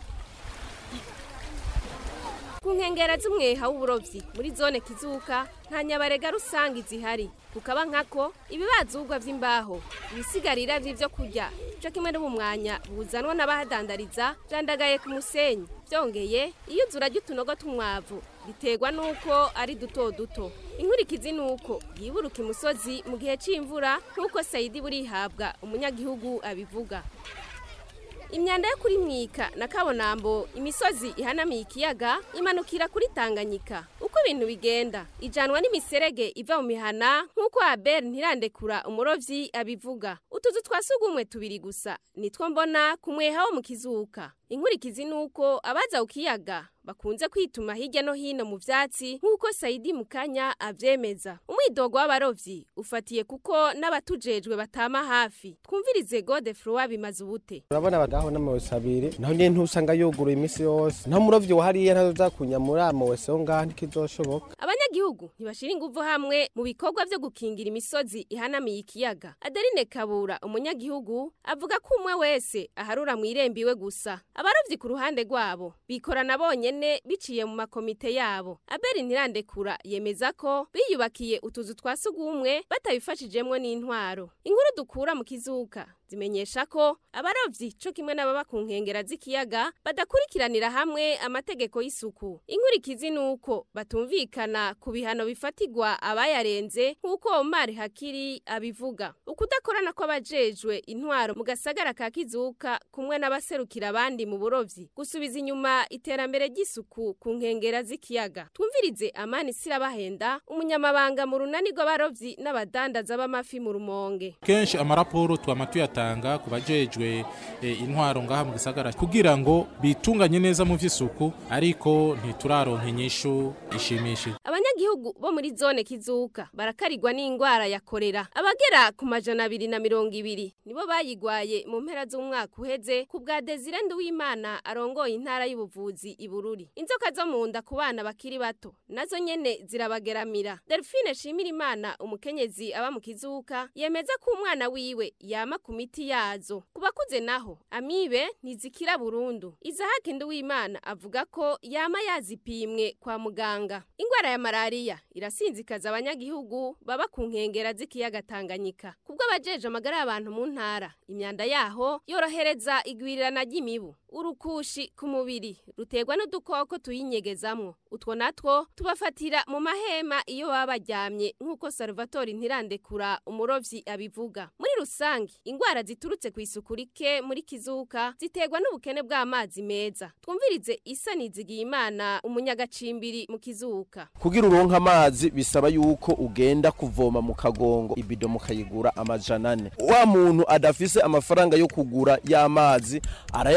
ku nkengera z'umweha w'uburovyi muri zone kizuka nta nyabarega rusange zihari kukaba nkako ibibazugwa vy'imbaho ibisigarira vy'ivyo kurya co kimwe n'ubumwanya buzanwa n'abahadandariza vyandagaye ku musenyi vyongeye iyuzura ry'utunogo tw'umwavu biterwa n'uko ari duto duto inkurikizi ni uko yiburuka imusozi mu gihe c'imvura nk'uko sayidi burihabwa umunyagihugu abivuga imyanda yo kuri mwika na kabonambo imisozi ihanamiye ikiyaga imanukira kuri tanganyika uko ibintu bigenda ijanwa n'imiserege iva mu mihana nk'uko abel ntirandekura umurovyi abivuga utuzu twa sugumwe tubiri gusa nitwo mbona ku mweha wo mu kizuka inkurikizi ni uko abaza ku kiyaga bakunze kwituma hirya no hino mu vyatsi nk'uko sayidi mukanya avyemeza umwidogo w'abarovyi ufatiye kuko n'abatujejwe batama hafi twumvirize gode froi bimaze ubute urabona abagaho n'amawese abiri naho nyene ntusanga yuguruye iminsi yose naho umurovyi wahariye ntazoza kunyamura amawese ho ngaha ntikizoshoboka abanyagihugu ntibashira inguvu hamwe mu bikorwa vyo gukingira imisozi ihanamiye ikiyaga adeline kabura umunyagihugu avuga ko umwe wese aharura mu irembo iwe gusa abarovyi ku ruhande rwabo bikorana bonyene biciye mu makomite yabo abeli ntirandekura yemeza ko biyubakiye utuzu twa sugumwe batabifashijemwo n'intwaro inkuru dukura mu kizuka zimenyesha ko abarovyi co kimwe n'ababa ku nkengera z'ikiyaga badakurikiranira hamwe amategeko y'isuku inkurikizi ni uko batumvikana ku bihano bifatigwa abayarenze nk'uko omar hakiri abivuga ukudakorana kw'abajejwe intwaro mu gasagara ka kizuka kumwe n'abaserukira abandi mu burovyi gusubiza inyuma iterambere ry'isuku ku nkengera z'ikiyaga twumvirize amani sirabahenda umunyamabanga mu runani rw'abarovyi n'abadandaza b'amafi mu rumonge kenshi amaraporo twama tuyatanga ku bajejwe eh, intwaro ngaha mu gisagara kugira ngo bitunganye neza mu vy'isuku ariko ntituraronka inyishu ishimishije abanyagihugu bo muri zone kizuka barakarirwa n'ingwara ya korera abagera ku majana abiri na mirongo ibiri nibo bayigwaye mu mpera z'umwaka uheze ku bwa desire nduwimana arongoye intara y'ubuvuzi ibururi inzoka zo mu nda ku bana bakiri bato nazo nyene zirabageramira delphine shimira imana umukenyezi aba mu kizuka yemeza ko umwana wiwe yama ku miti yazo ku bakuze naho amibe ntizikira burundu izahaki nduwimana avuga ko yama yazipimwe kwa muganga ingwara ya malariya irasinzikaza abanyagihugu baba ku nkengera z'ikiyaga tanganyika kubwo abajeje amagara y'abantu mu ntara imyanda yaho yorohereza igwirirana ry'imibu urukushi ku mubiri ruterwa n'udukoko tuyinyegezamwo utwo natwo tubafatira mu mahema iyo baba baryamye nk'uko salvatore ntirandekura umurovyi abivuga muri rusange ingwara ziturutse ku isuku rike muri kizuka ziterwa n'ubukene bw'amazi meza twumvirize isa nizigiye imana umunyagacimbiri mu kizuka kugira uronka amazi bisaba yuko ugenda kuvoma mu kagongo ibido mukayigura amajana ane wa muntu adafise amafaranga yo kugura y'amazi arayakoresha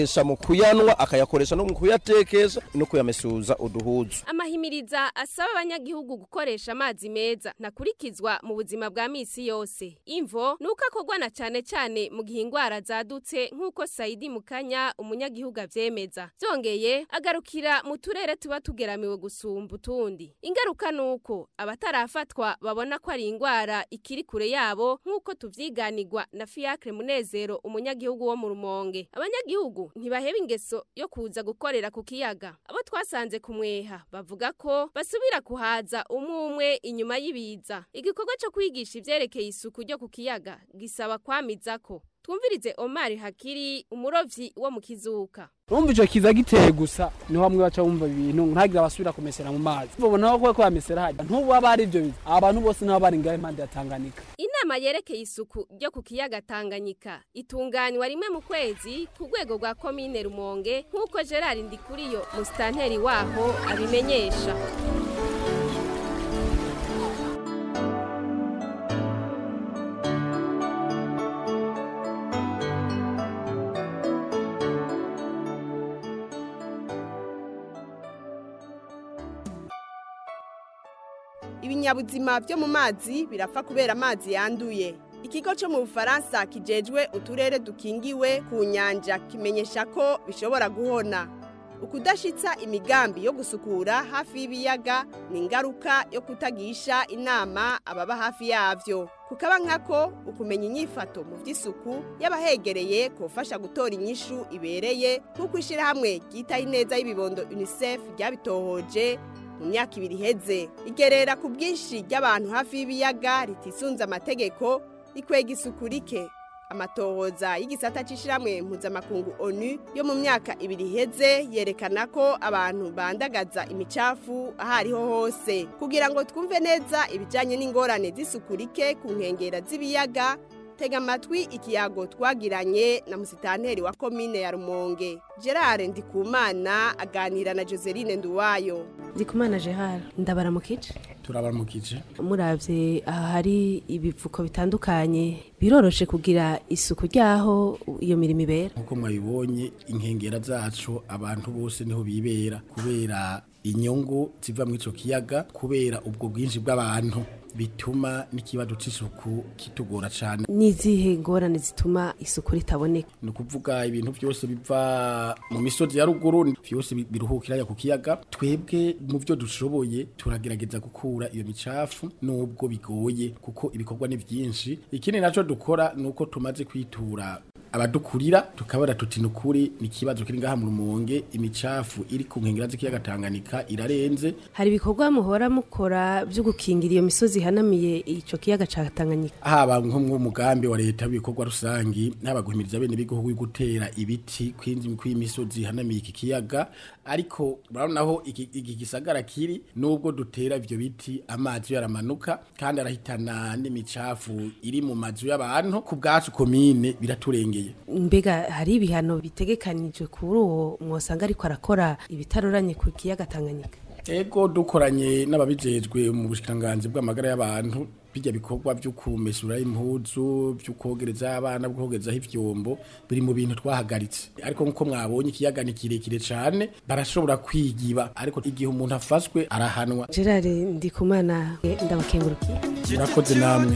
akoresha mu kuyanwa akayakoresha no mu kuyatekesha no kuyamesuza uduhuzu amahimiriza asaba abanyagihugu gukoresha amazi meza nakurikizwa mu buzima bwa misi yose imvo nuko akorwa na cyane cyane mu gihe indwara zadutse nk'uko Saidi Mukanya umunyagihugu avyemeza byongeye agarukira mu turere tuba tugeramiwe gusumba utundi ingaruka nuko abatarafatwa babona ko ari indwara ikiri kure yabo nk'uko tuvyiganirwa na Fiacre Munezero umunyagihugu wo mu Rumonge abanyagihugu ntibaheba ingeso yo kuza gukorera ku kiyaga abo twasanze kumweha bavuga ko basubira kuhaza umwe umwe inyuma y'ibiza igikorwa cyo kwigisha ivyerekeye isuku ryo ku kiyaga gisaba kwamizako twumvirize Omar Hakiri umurovyi wo mu kizuka urumva ico kiza giteye gusa niho bamwe baca bumva ibintu ntagira abasubira kumesera mu mazi babona ko ko bamesera hajya ntubu aba ari ivyo biza abantu bose nabo bari ngaho impande ya Tanganyika inama yerekeye isuku ryo ku kiyaga Tanganyika itunganywa rimwe mu kwezi ku rwego rwa komine Rumonge nk'uko Gerard Ndikuriyo musitanteri waho abimenyesha ibinyabuzima byo mu mazi birapfa kubera amazi yanduye ikigo cyo mu bufaransa kijejwe uturere dukingiwe ku nyanja kimenyesha ko bishobora guhona ukudashitsa imigambi yo gusukura hafi y'ibiyaga ni ingaruka yo kutagisha inama ababa hafi yavyo kukaba nkako ukumenya inyifato mu by'isuku y'abahegereye kufasha gutora inyishu ibereye nk'uko ishyirahamwe ryitaho ineza y'ibibondo unicef ryabitohoje mu myaka ibiri iheze igerera ku bwinshi ry'abantu hafi y'ibiyaga ritisunze amategeko rikwega isuku rike amatohoza y'igisata c'ishiramwe mpuzamakungu onu yo mu myaka ibiri iheze yerekana ko abantu bandagaza imicafu aho ariho hose kugira ngo twumve neza ibijanye n'ingorane z'isuku rike ku nkengera z'ibiyaga tega amatwi ikiyago twagiranye na musitanteri wa komine ya rumonge gerard ndikumana aganira na joseline nduwayo ndikumana gerard ndabaramukije turabaramukije muravye aha hari ibivuko bitandukanye biroroshe kugira isuku ryaho iyo mirimo ibera nkuko mwabibonye inkengera zacu abantu bose niho bibera kubera inyungu ziva muri ico kiyaga kubera ubwo bwinshi bw'abantu bituma n'ikibazo c'isuku kitugora cane n'izihe ngorane zituma isuku ritaboneka ni ukuvuga ibintu byose biva mu misozi ya ruguru byose biruhukira ya ku kiyaga twebwe mu byo dushoboye turagerageza gukura iyo micafu nubwo bigoye kuko ibikorwa ni byinshi ikindi naco dukora nuko tumaze kwitura abadukurira tukabara tuti nukuri ni ikibazo kiri ngaha mu rumonge imicafu iri ku nkengera z'ikiyaga Tanganyika irarenze hari ibikorwa muhora mukora byo gukingira iyo misozi ihanamiye ico kiyaga ca Tanganyika haba nko mu mugambi wa leta w'ibikorwa rusangi haba guhimiriza bene bihugu gutera ibiti kwinzi kw'imisozi ihanamiye iki kiyaga ariko murabonaho iki iki gisagara kiri nubwo dutera ivyo biti amazi yaramanuka kandi arahitana n'imicafu iri mu mazu y'abantu ku bwacu komine biraturengeye mbega hari ibihano bitegekanijwe kuri uwo mwosanga ariko arakora ibitaroranye ku kiyaga Tanganyika ego dukoranye n'ababijejwe mu bushikiranganji bw'amagara y'abantu bijya bikorwa byo kumesura impuzu byo kogereza abana bwo kogerezaho ivyombo biri mu bintu twahagaritse ariko nkuko mwabonye ikiyaga ni kirekire cane barashobora kwigiba ariko igihe umuntu afashwe arahanwa Gerard Ndikumana ndabakengurukiye murakoze namwe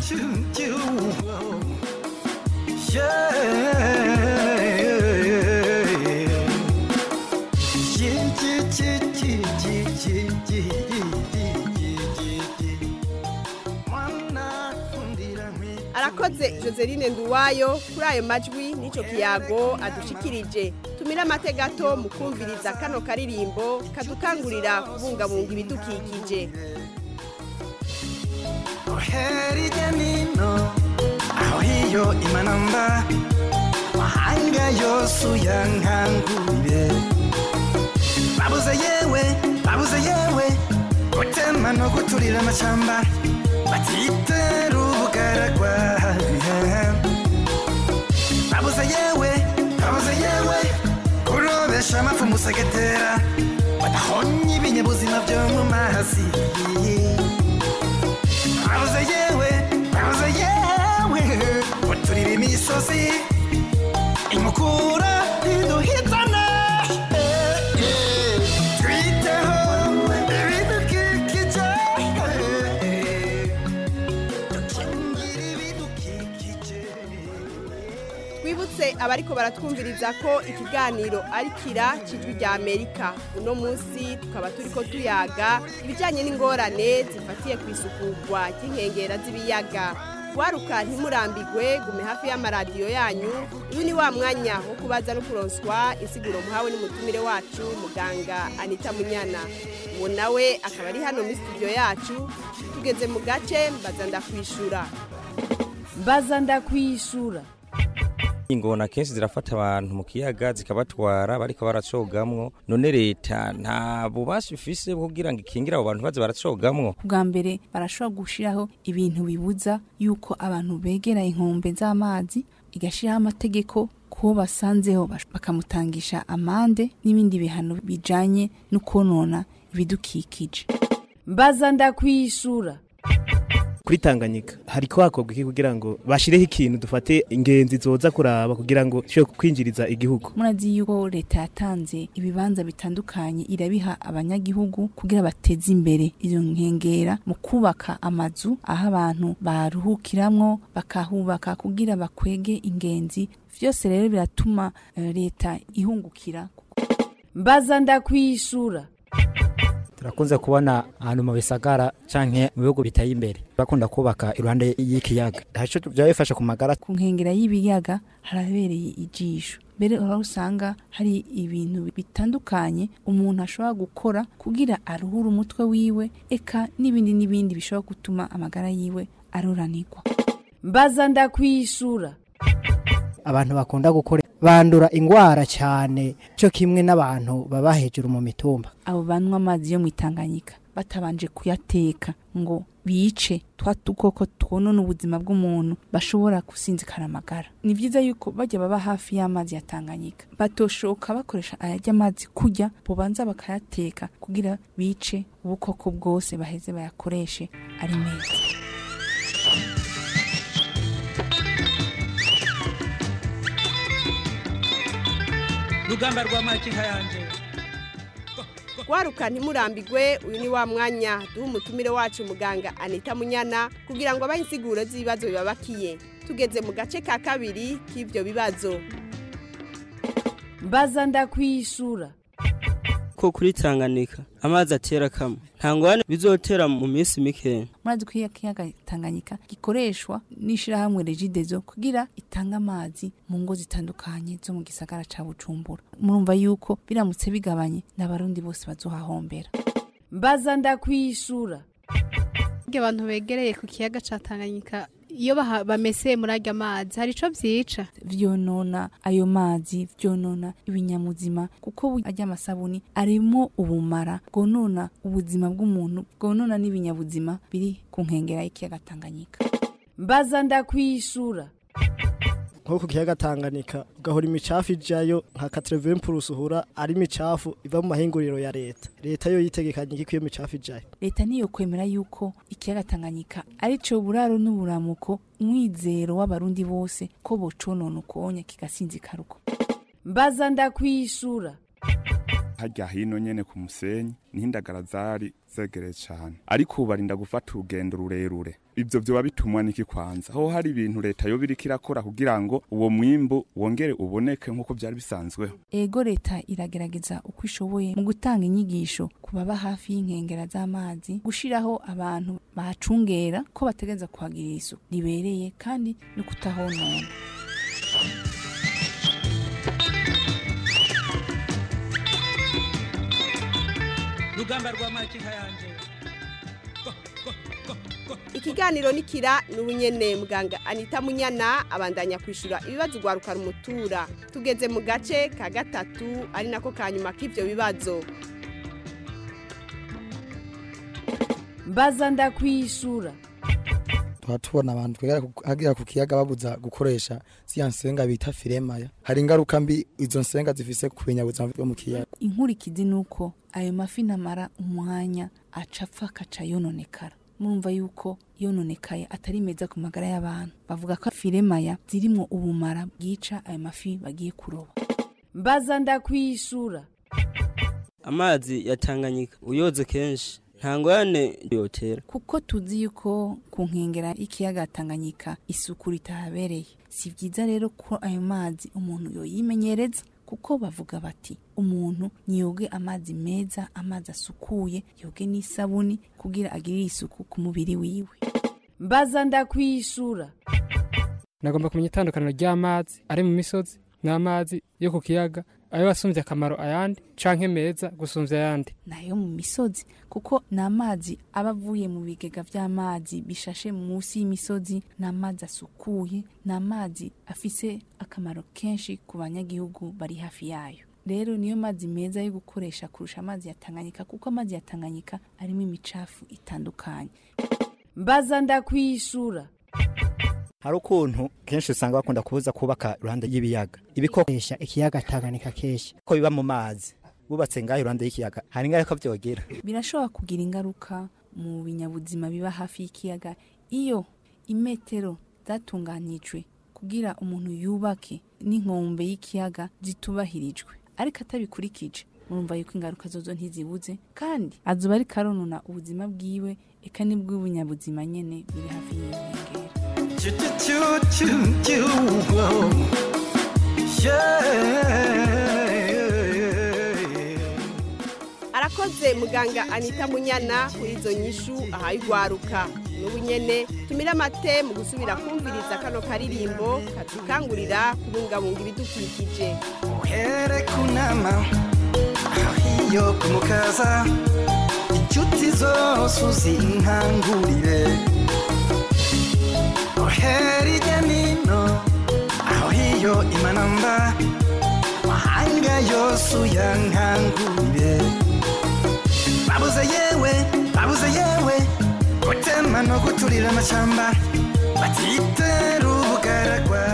arakoze joseline nduwayo kuri ayo majwi n'icyo kiyago adushikirije tumire amategato mu kumviriza kano karirimbo kadukangurira kubungabunga ibidukikije hirya nino aho hiyo imanamba mahanga yose uyankangurire babuze yewe babuze yewe gutema no guturira amashyamba batitera ubugaragwa babuze yewe babuze yewe kurobesha amafu musegetera badahonye ibinyabuzima byo mu mazi babuze yewe babuze yewe guturira imisozi inkukura iduhitana twibutse abariko baratwumviriza ko ikiganiro ari kira cijwi rya amerika uno munsi tukaba turiko tuyaga ibijanye n'ingorane zifatiye ku isukugwa ry'inkengera z'ibiyaga waruka ntimurambigwe gume hafi y'amaradiyo yanyu uyu ni wa mwanya wo kubaza no kuronswa insiguro muhawe n'umutumire wacu muganga anita munyana uwo nawe akaba ari hano muri studio yacu tugeze mu gace mbaza ndakwishura mbaza ndakwishura ingona kenshi zirafata abantu mu kiyaga zikabatwara bariko baracogamwo none leta nta bubasha ifise bwo kugira ngo ikingire abo bantu baze baracogamwo bwa mbere barashobora gushiraho ibintu bibuza yuko abantu begera inkombe z'amazi igashiraho amategeko kuwo basanzeho bash- bakamutangisha amande n'ibindi bihano bijanye no konona ibidukikije mbaza ndakwishura kuri Tanganyika hariko hakorwa iki kugira ngo bashireho ikintu dufate ingenzi zoza kuraba kugira ngo ishobore kwinjiriza igihugu murazi yuko leta yatanze ibibanza bitandukanye irabiha abanyagihugu kugira bateze imbere izo nkengera mu kubaka amazu aho abantu baruhukiramwo bakahubaka kugira bakwege ingenzi vyose rero biratuma eh, leta ihungukira mbaza ndakwishura turakunze kubona ahantu mu bisagara canke mu bihugu biteye imbere bakunda kubaka iruhande y'ikiyaga haco byaba bifasha ku magara ku nkengera y'ibiyaga harabereye ijisho mbere aho usanga hari ibintu bitandukanye umuntu ashobora gukora kugira aruhure umutwe wiwe eka n'ibindi n'ibindi bishobora gutuma amagara yiwe aruranirwa mbaza ndakwishura abantu bakunda gukora bandura ingwara cyane cyo kimwe n'abantu baba hejuru mu mitumba abo banywa amazi yo mu itanganyika batabanje kuyateka ngo bice twa dukoko twonona ubuzima bw'umuntu bashobora gusinzikara amagara ni byiza yuko bajya baba hafi y'amazi ya tanganyika batoshoka bakoresha ayajya amazi kujya bubanza bakayateka kugira bice ubukoko bwose baheze bayakoreshe ari meza rugamba rwa makinka yanje waruka ntimurambigwe uyu ni wa mwanya duha umutumire wacu muganga anita munyana kugira ngo abahe insiguro z'ibibazo bibabakiye tugeze mu gace ka kabiri k'ibyo bibazo mbaza ndakwishura ko kuri Tanganyika amazi atera kamwe nta ngwane bizotera mu minsi mikeya murazi ko iyo kiyaga tanganyika gikoreshwa n'ishirahamwe regidezo kugira itange amazi mu ngo zitandukanye zo mu gisagara ca bujumbura murumva yuko biramutse bigabanye n'abarundi bose bazohahombera mbaza ndakwishura abantu begereye ku kiyaga ca Tanganyika iyo baha- bameseye muri arya mazi hari ico vyica vyonona ayo mazi vyonona ibinyamuzima kuko bu- arya amasabuni arimo ubumara bwonona ubuzima bw'umuntu bwonona n'ibinyabuzima biri ku nkengera y'ikiyaga tanganyika mbaza ndakwishura nko ku kiyaga Tanganyika ugahora imicafu ijayo nka 80 plus uhura ari imicafu iva mu mahinguriro ya leta leta yo yitegekanye iki iyo micafu ijayo leta niyo kwemera yuko ikiyaga tanganyika ari co buraro n'uburamuko umwizero w'abarundi bose ko boconona ukonya kigasinzikara uko mbaza ndakwishura harya hino nyene ku musenyi niho indagara zari zegereye cane ariko ubu barinda gufata urugendo rurerure ivyo vyoba bitumwa n'iki kwanza aho hari ibintu leta yoba iriko irakora kugira ngo uwo mwimbu wongere uboneke nk'uko vyari bisanzweho ego leta iragerageza uko ishoboye mu gutanga inyigisho ku baba hafi y'inkengera z'amazi gushiraho abantu bahacungera ko bategereza kuhagirira isuku ribereye kandi no kutahonona rugamba rwa makinka yanje ikiganiro nikira n'ubunyene muganga anita munyana abandanya kwishura ibibazo ugwaruka rumutura tugeze mu gace ka gatatu ari nako ka nyuma k'ivyo bibazo mbaza ndakwishura tuba tubona abantu twegera ku kiyaga babuza gukoresha ziriya nsenga bita firemaya hari ingaruka mbi izo nsenga zifise ku binyabuzima byo mu kiyaga inkurikizi ni uko ayo mafi namara umwanya aca apfa akaca yononekara murumva yuko yononekaye atari meza ku magara y'abantu bavuga ko firemaya zirimwo ubumara bwica ayo mafi bagiye kuroba mbaza ndakwishura amazi ya Tanganyika uyoze kenshi nta ngorane yotera kuko tuzi yuko ku nkengera y'ikiyaga Tanganyika isuku ritahabereye si byiza rero ko ayo mazi umuntu yoyimenyereza kuko bavuga bati umuntu niyoge amazi meza amazi asukuye yoge n'isabuni kugira agirire isuku ku mubiri wiwe mbaza ndakwishura nagomba kumenya itandukaniro ry'amazi ari mu misozi n'amazi yo ku kiyaga ayo asumbye akamaro ayandi canke meza gusumbya ayandi nayo mu misozi kuko ni amazi aba avuye mu bigega by'amazi bishashe munsi y'imisozi ni amazi asukuye ni amazi afise akamaro kenshi ku banyagihugu bari hafi yayo rero niyo mazi meza yo gukoresha kurusha amazi ya Tanganyika kuko amazi ya Tanganyika arimo imicafu itandukanye mbaza ndakwishura hari ukuntu kenshi usanga bakunda kubuza kubaka iruhande y'ibiyaga ibikoresha ikiyaga Tanganyika kenshi ko biba mu mazi bubatse ngaho iruhande y'ikiyaga hari ingaruka byogera birashobora kugira ingaruka mu binyabuzima biba hafi y'ikiyaga iyo imetero zatunganijwe kugira umuntu yubake n'inkombe y'ikiyaga zitubahirijwe ariko atabikurikije murumva yuko ingaruka zozo ntizibuze kandi azuba ari karonona ubuzima bwiwe eka nibw'ubunyabuzima nyene biri hafi y'iyo nkengera arakoze muganga anita munyana kuri izo nyishu ahaye urwaruka n'ubu nyene tumire amate mu gusubira kumviriza kano karirimbo kadukangurira kubungabunga ibidukikije uhere kunama iyo kumukaza inshuti zose uzinkangurire uhere irya nino aho hiyo imanamba mahanga yose uyankangurire babuze yewe babuze yewe gutema no guturira amashyamba batitera ubugaragwa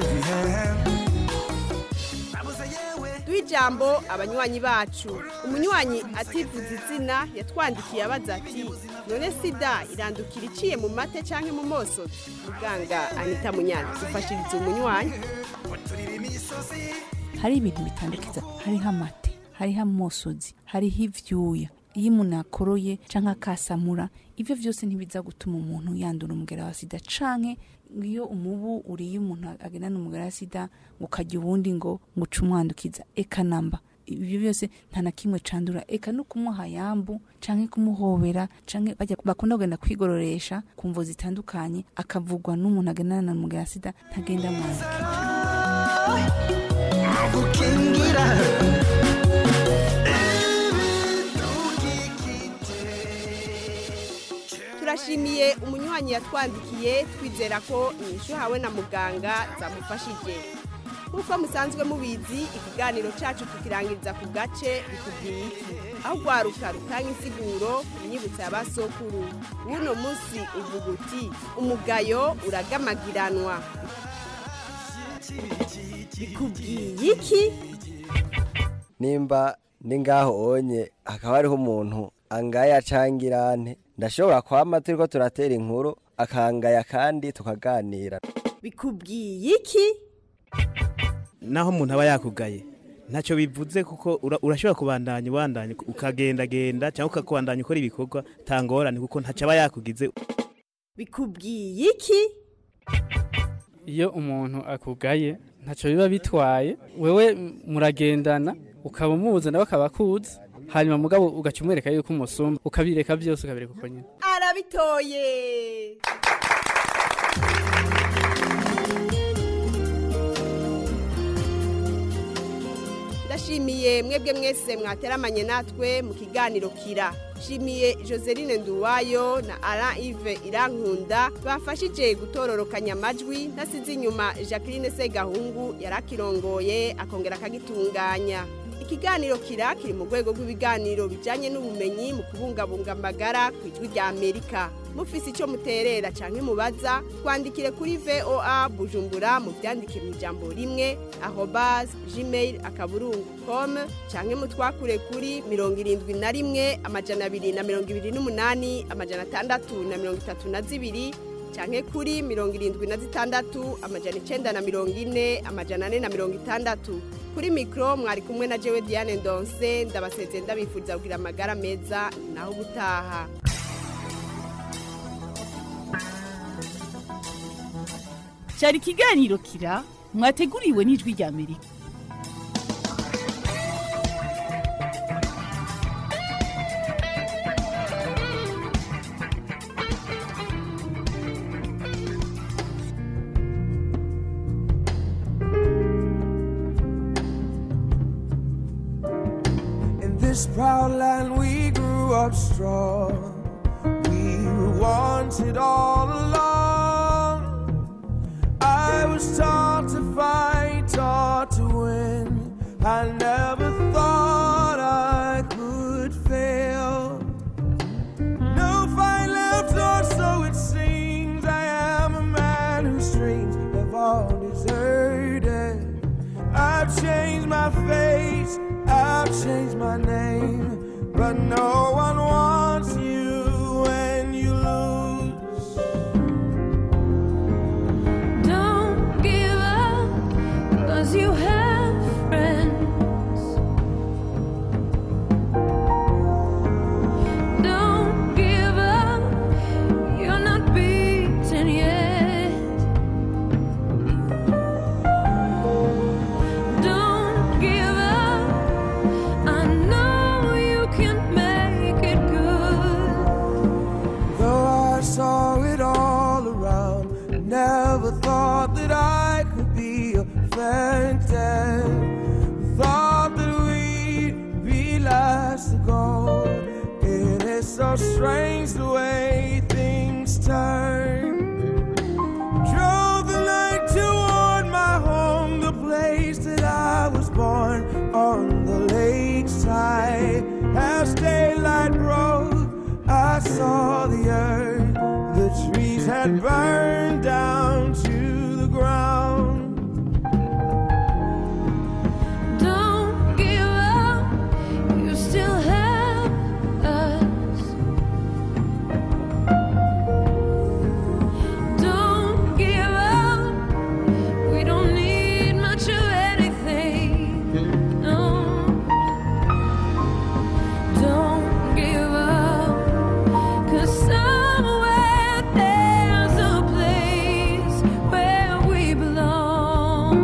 duha ijambo abanywanyi bacu umunywanyi ativuza izina yatwandikiye abaza ati none sida irandukira iciye mu mate cyangwa mu moso muganga anita munyana dufashiriza umunywanyi hari ibintu bitandukiza hariho amate hariho amosozi hariho ivyuya iyo umuntu akoroye canke akasamura ivyo vyose ntibiza gutuma umuntu yandura umugera wa sida canke iyo umubu uriye umuntu agendana umugera wa sida ngo ukarya uwundi ngo ngo uce umwandukiza eka namba ibyo byose nta na kimwe candura eka no kumuha yambu canke kumuhobera canke bajya bakunda kugenda kwigororesha ku mvo zitandukanye akavugwa n'umuntu agendana na umugera wa sida ntagenda mwandukije gukingira turashimiye umunywanyi yatwandikiye twizera ko inyishu hawe na muganga zamufashije nk'uko musanzwe mubizi ikiganiro cyacu tukirangiriza ku gace bikubwiye iki aho urwaruka rutanga insiguro inyibutsa ya basokuru w'uno munsi uvuga uti umugayo uragamagiranwa bikubwiye iki nimba ni ngaho onye hakaba hariho umuntu angaya cangirane ndashobora kwama turiko turatera inkuru akangaya kandi tukaganira bikubwiye iki naho umuntu aba yakugaye ntacyo bivuze kuko ura- urashobora kubandanya ubandanya ukagendagenda cyangwa ukakubandanya ukora ibikorwa tangorane kuko ntacyo aba yakugize bikubwiye iki iyo umuntu akugaye ntacyo biba bitwaye wewe m- muragendana ukaba umuzi nawe akaba akuzi hanyuma mugabo ugaca umwereka yuko umusumba ukabireka byose ukabireka uko nyine arabitoye ndashimiye mwebwe mwese mwateramanye natwe mu kiganiro kira shimiye joseline nduwayo na ara ive irankunda bafashije gutororokanya amajwi ntasize inyuma jacqueline segahungu yarakirongoye akongera akagitunganya ikiganiro kira kiri mu rwego rw'ibiganiro bijyanye n'ubumenyi mu kubungabunga amagara ku ijwi rya amerika mufise icyo muterera cyangwa mubaza twandikire kuri voa bujumbura mu byandike mu ijambo rimwe ahobaze gmail akaburungu com cyangwa mutwakure kuri mirongo irindwi na rimwe amajana abiri na mirongo ibiri n'umunani amajana atandatu na mirongo itatu na zibiri canke kuri mirongo irindwi na zitandatu amajana icenda na mirongo ine amajana ane na mirongo itandatu kuri mikoro mwari kumwe na jewe diane ndonse ndabasezeye ndabifuriza kugira amagara meza naho ubutaha cyari ikiganiro kira mwateguriwe n'ijwi rya amerika In this proud land we grew up strong. We were wanted all along. I was taught to fight, taught to win. I never thought I could fail. No fight left, or so it seems. I am a man whose dreams have all deserted. I've changed my face, I've changed my name, but no one wants you when you lose. Don't give up, cause you have friends. Don't give up, you're not beaten yet. Don't give up, I know you can make it good. Though I saw it all around, I never thought that I could be a phantom. Thought that we'd be last to go. It is so strange the way things turn. Drove the night toward my home, the place that I was born on the lakeside. As daylight broke, I saw the earth. The trees had burned down to the ground. Don't give up, you still have us. Don't give up, we don't need much of anything. No. Don't give up, 'cause somewhere there's a place where we belong.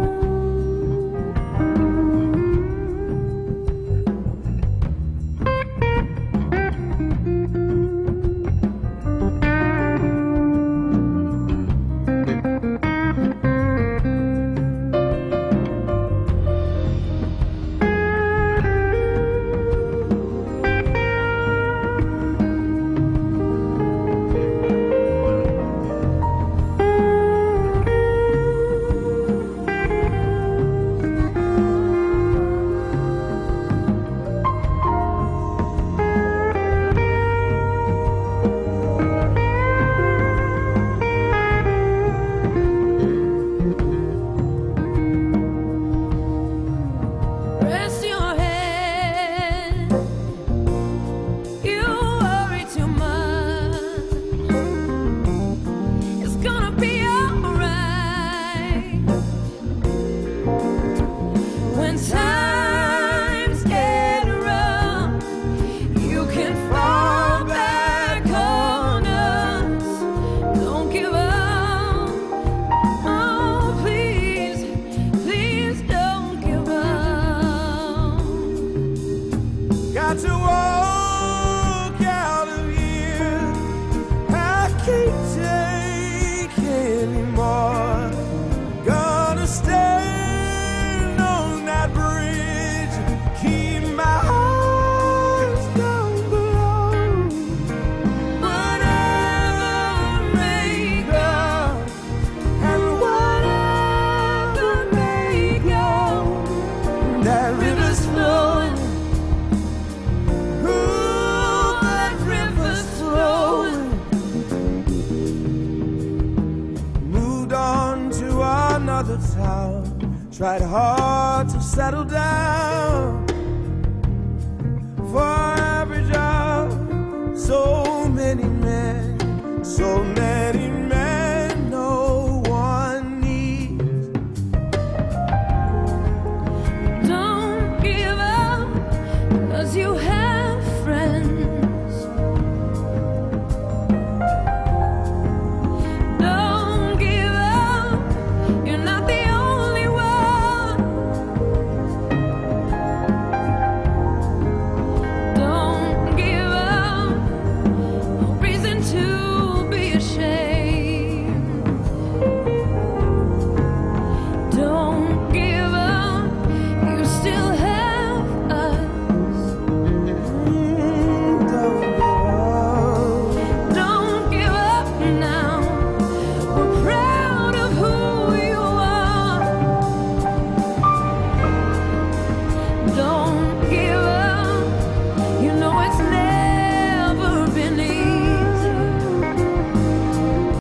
Rest your head. You worry too much. It's gonna be alright. When times get rough, you can fall back on us. Don't give up. Oh, please, please don't give up. Got to walk out of here. I can't take anymore. Gonna stand on that bridge. Keep my eyes down below. Whatever may come, and whatever may go, that river's flowing. Ooh, that river's flowing. Moved on to another town. Tried hard to settle down. For every job, so many men, so many.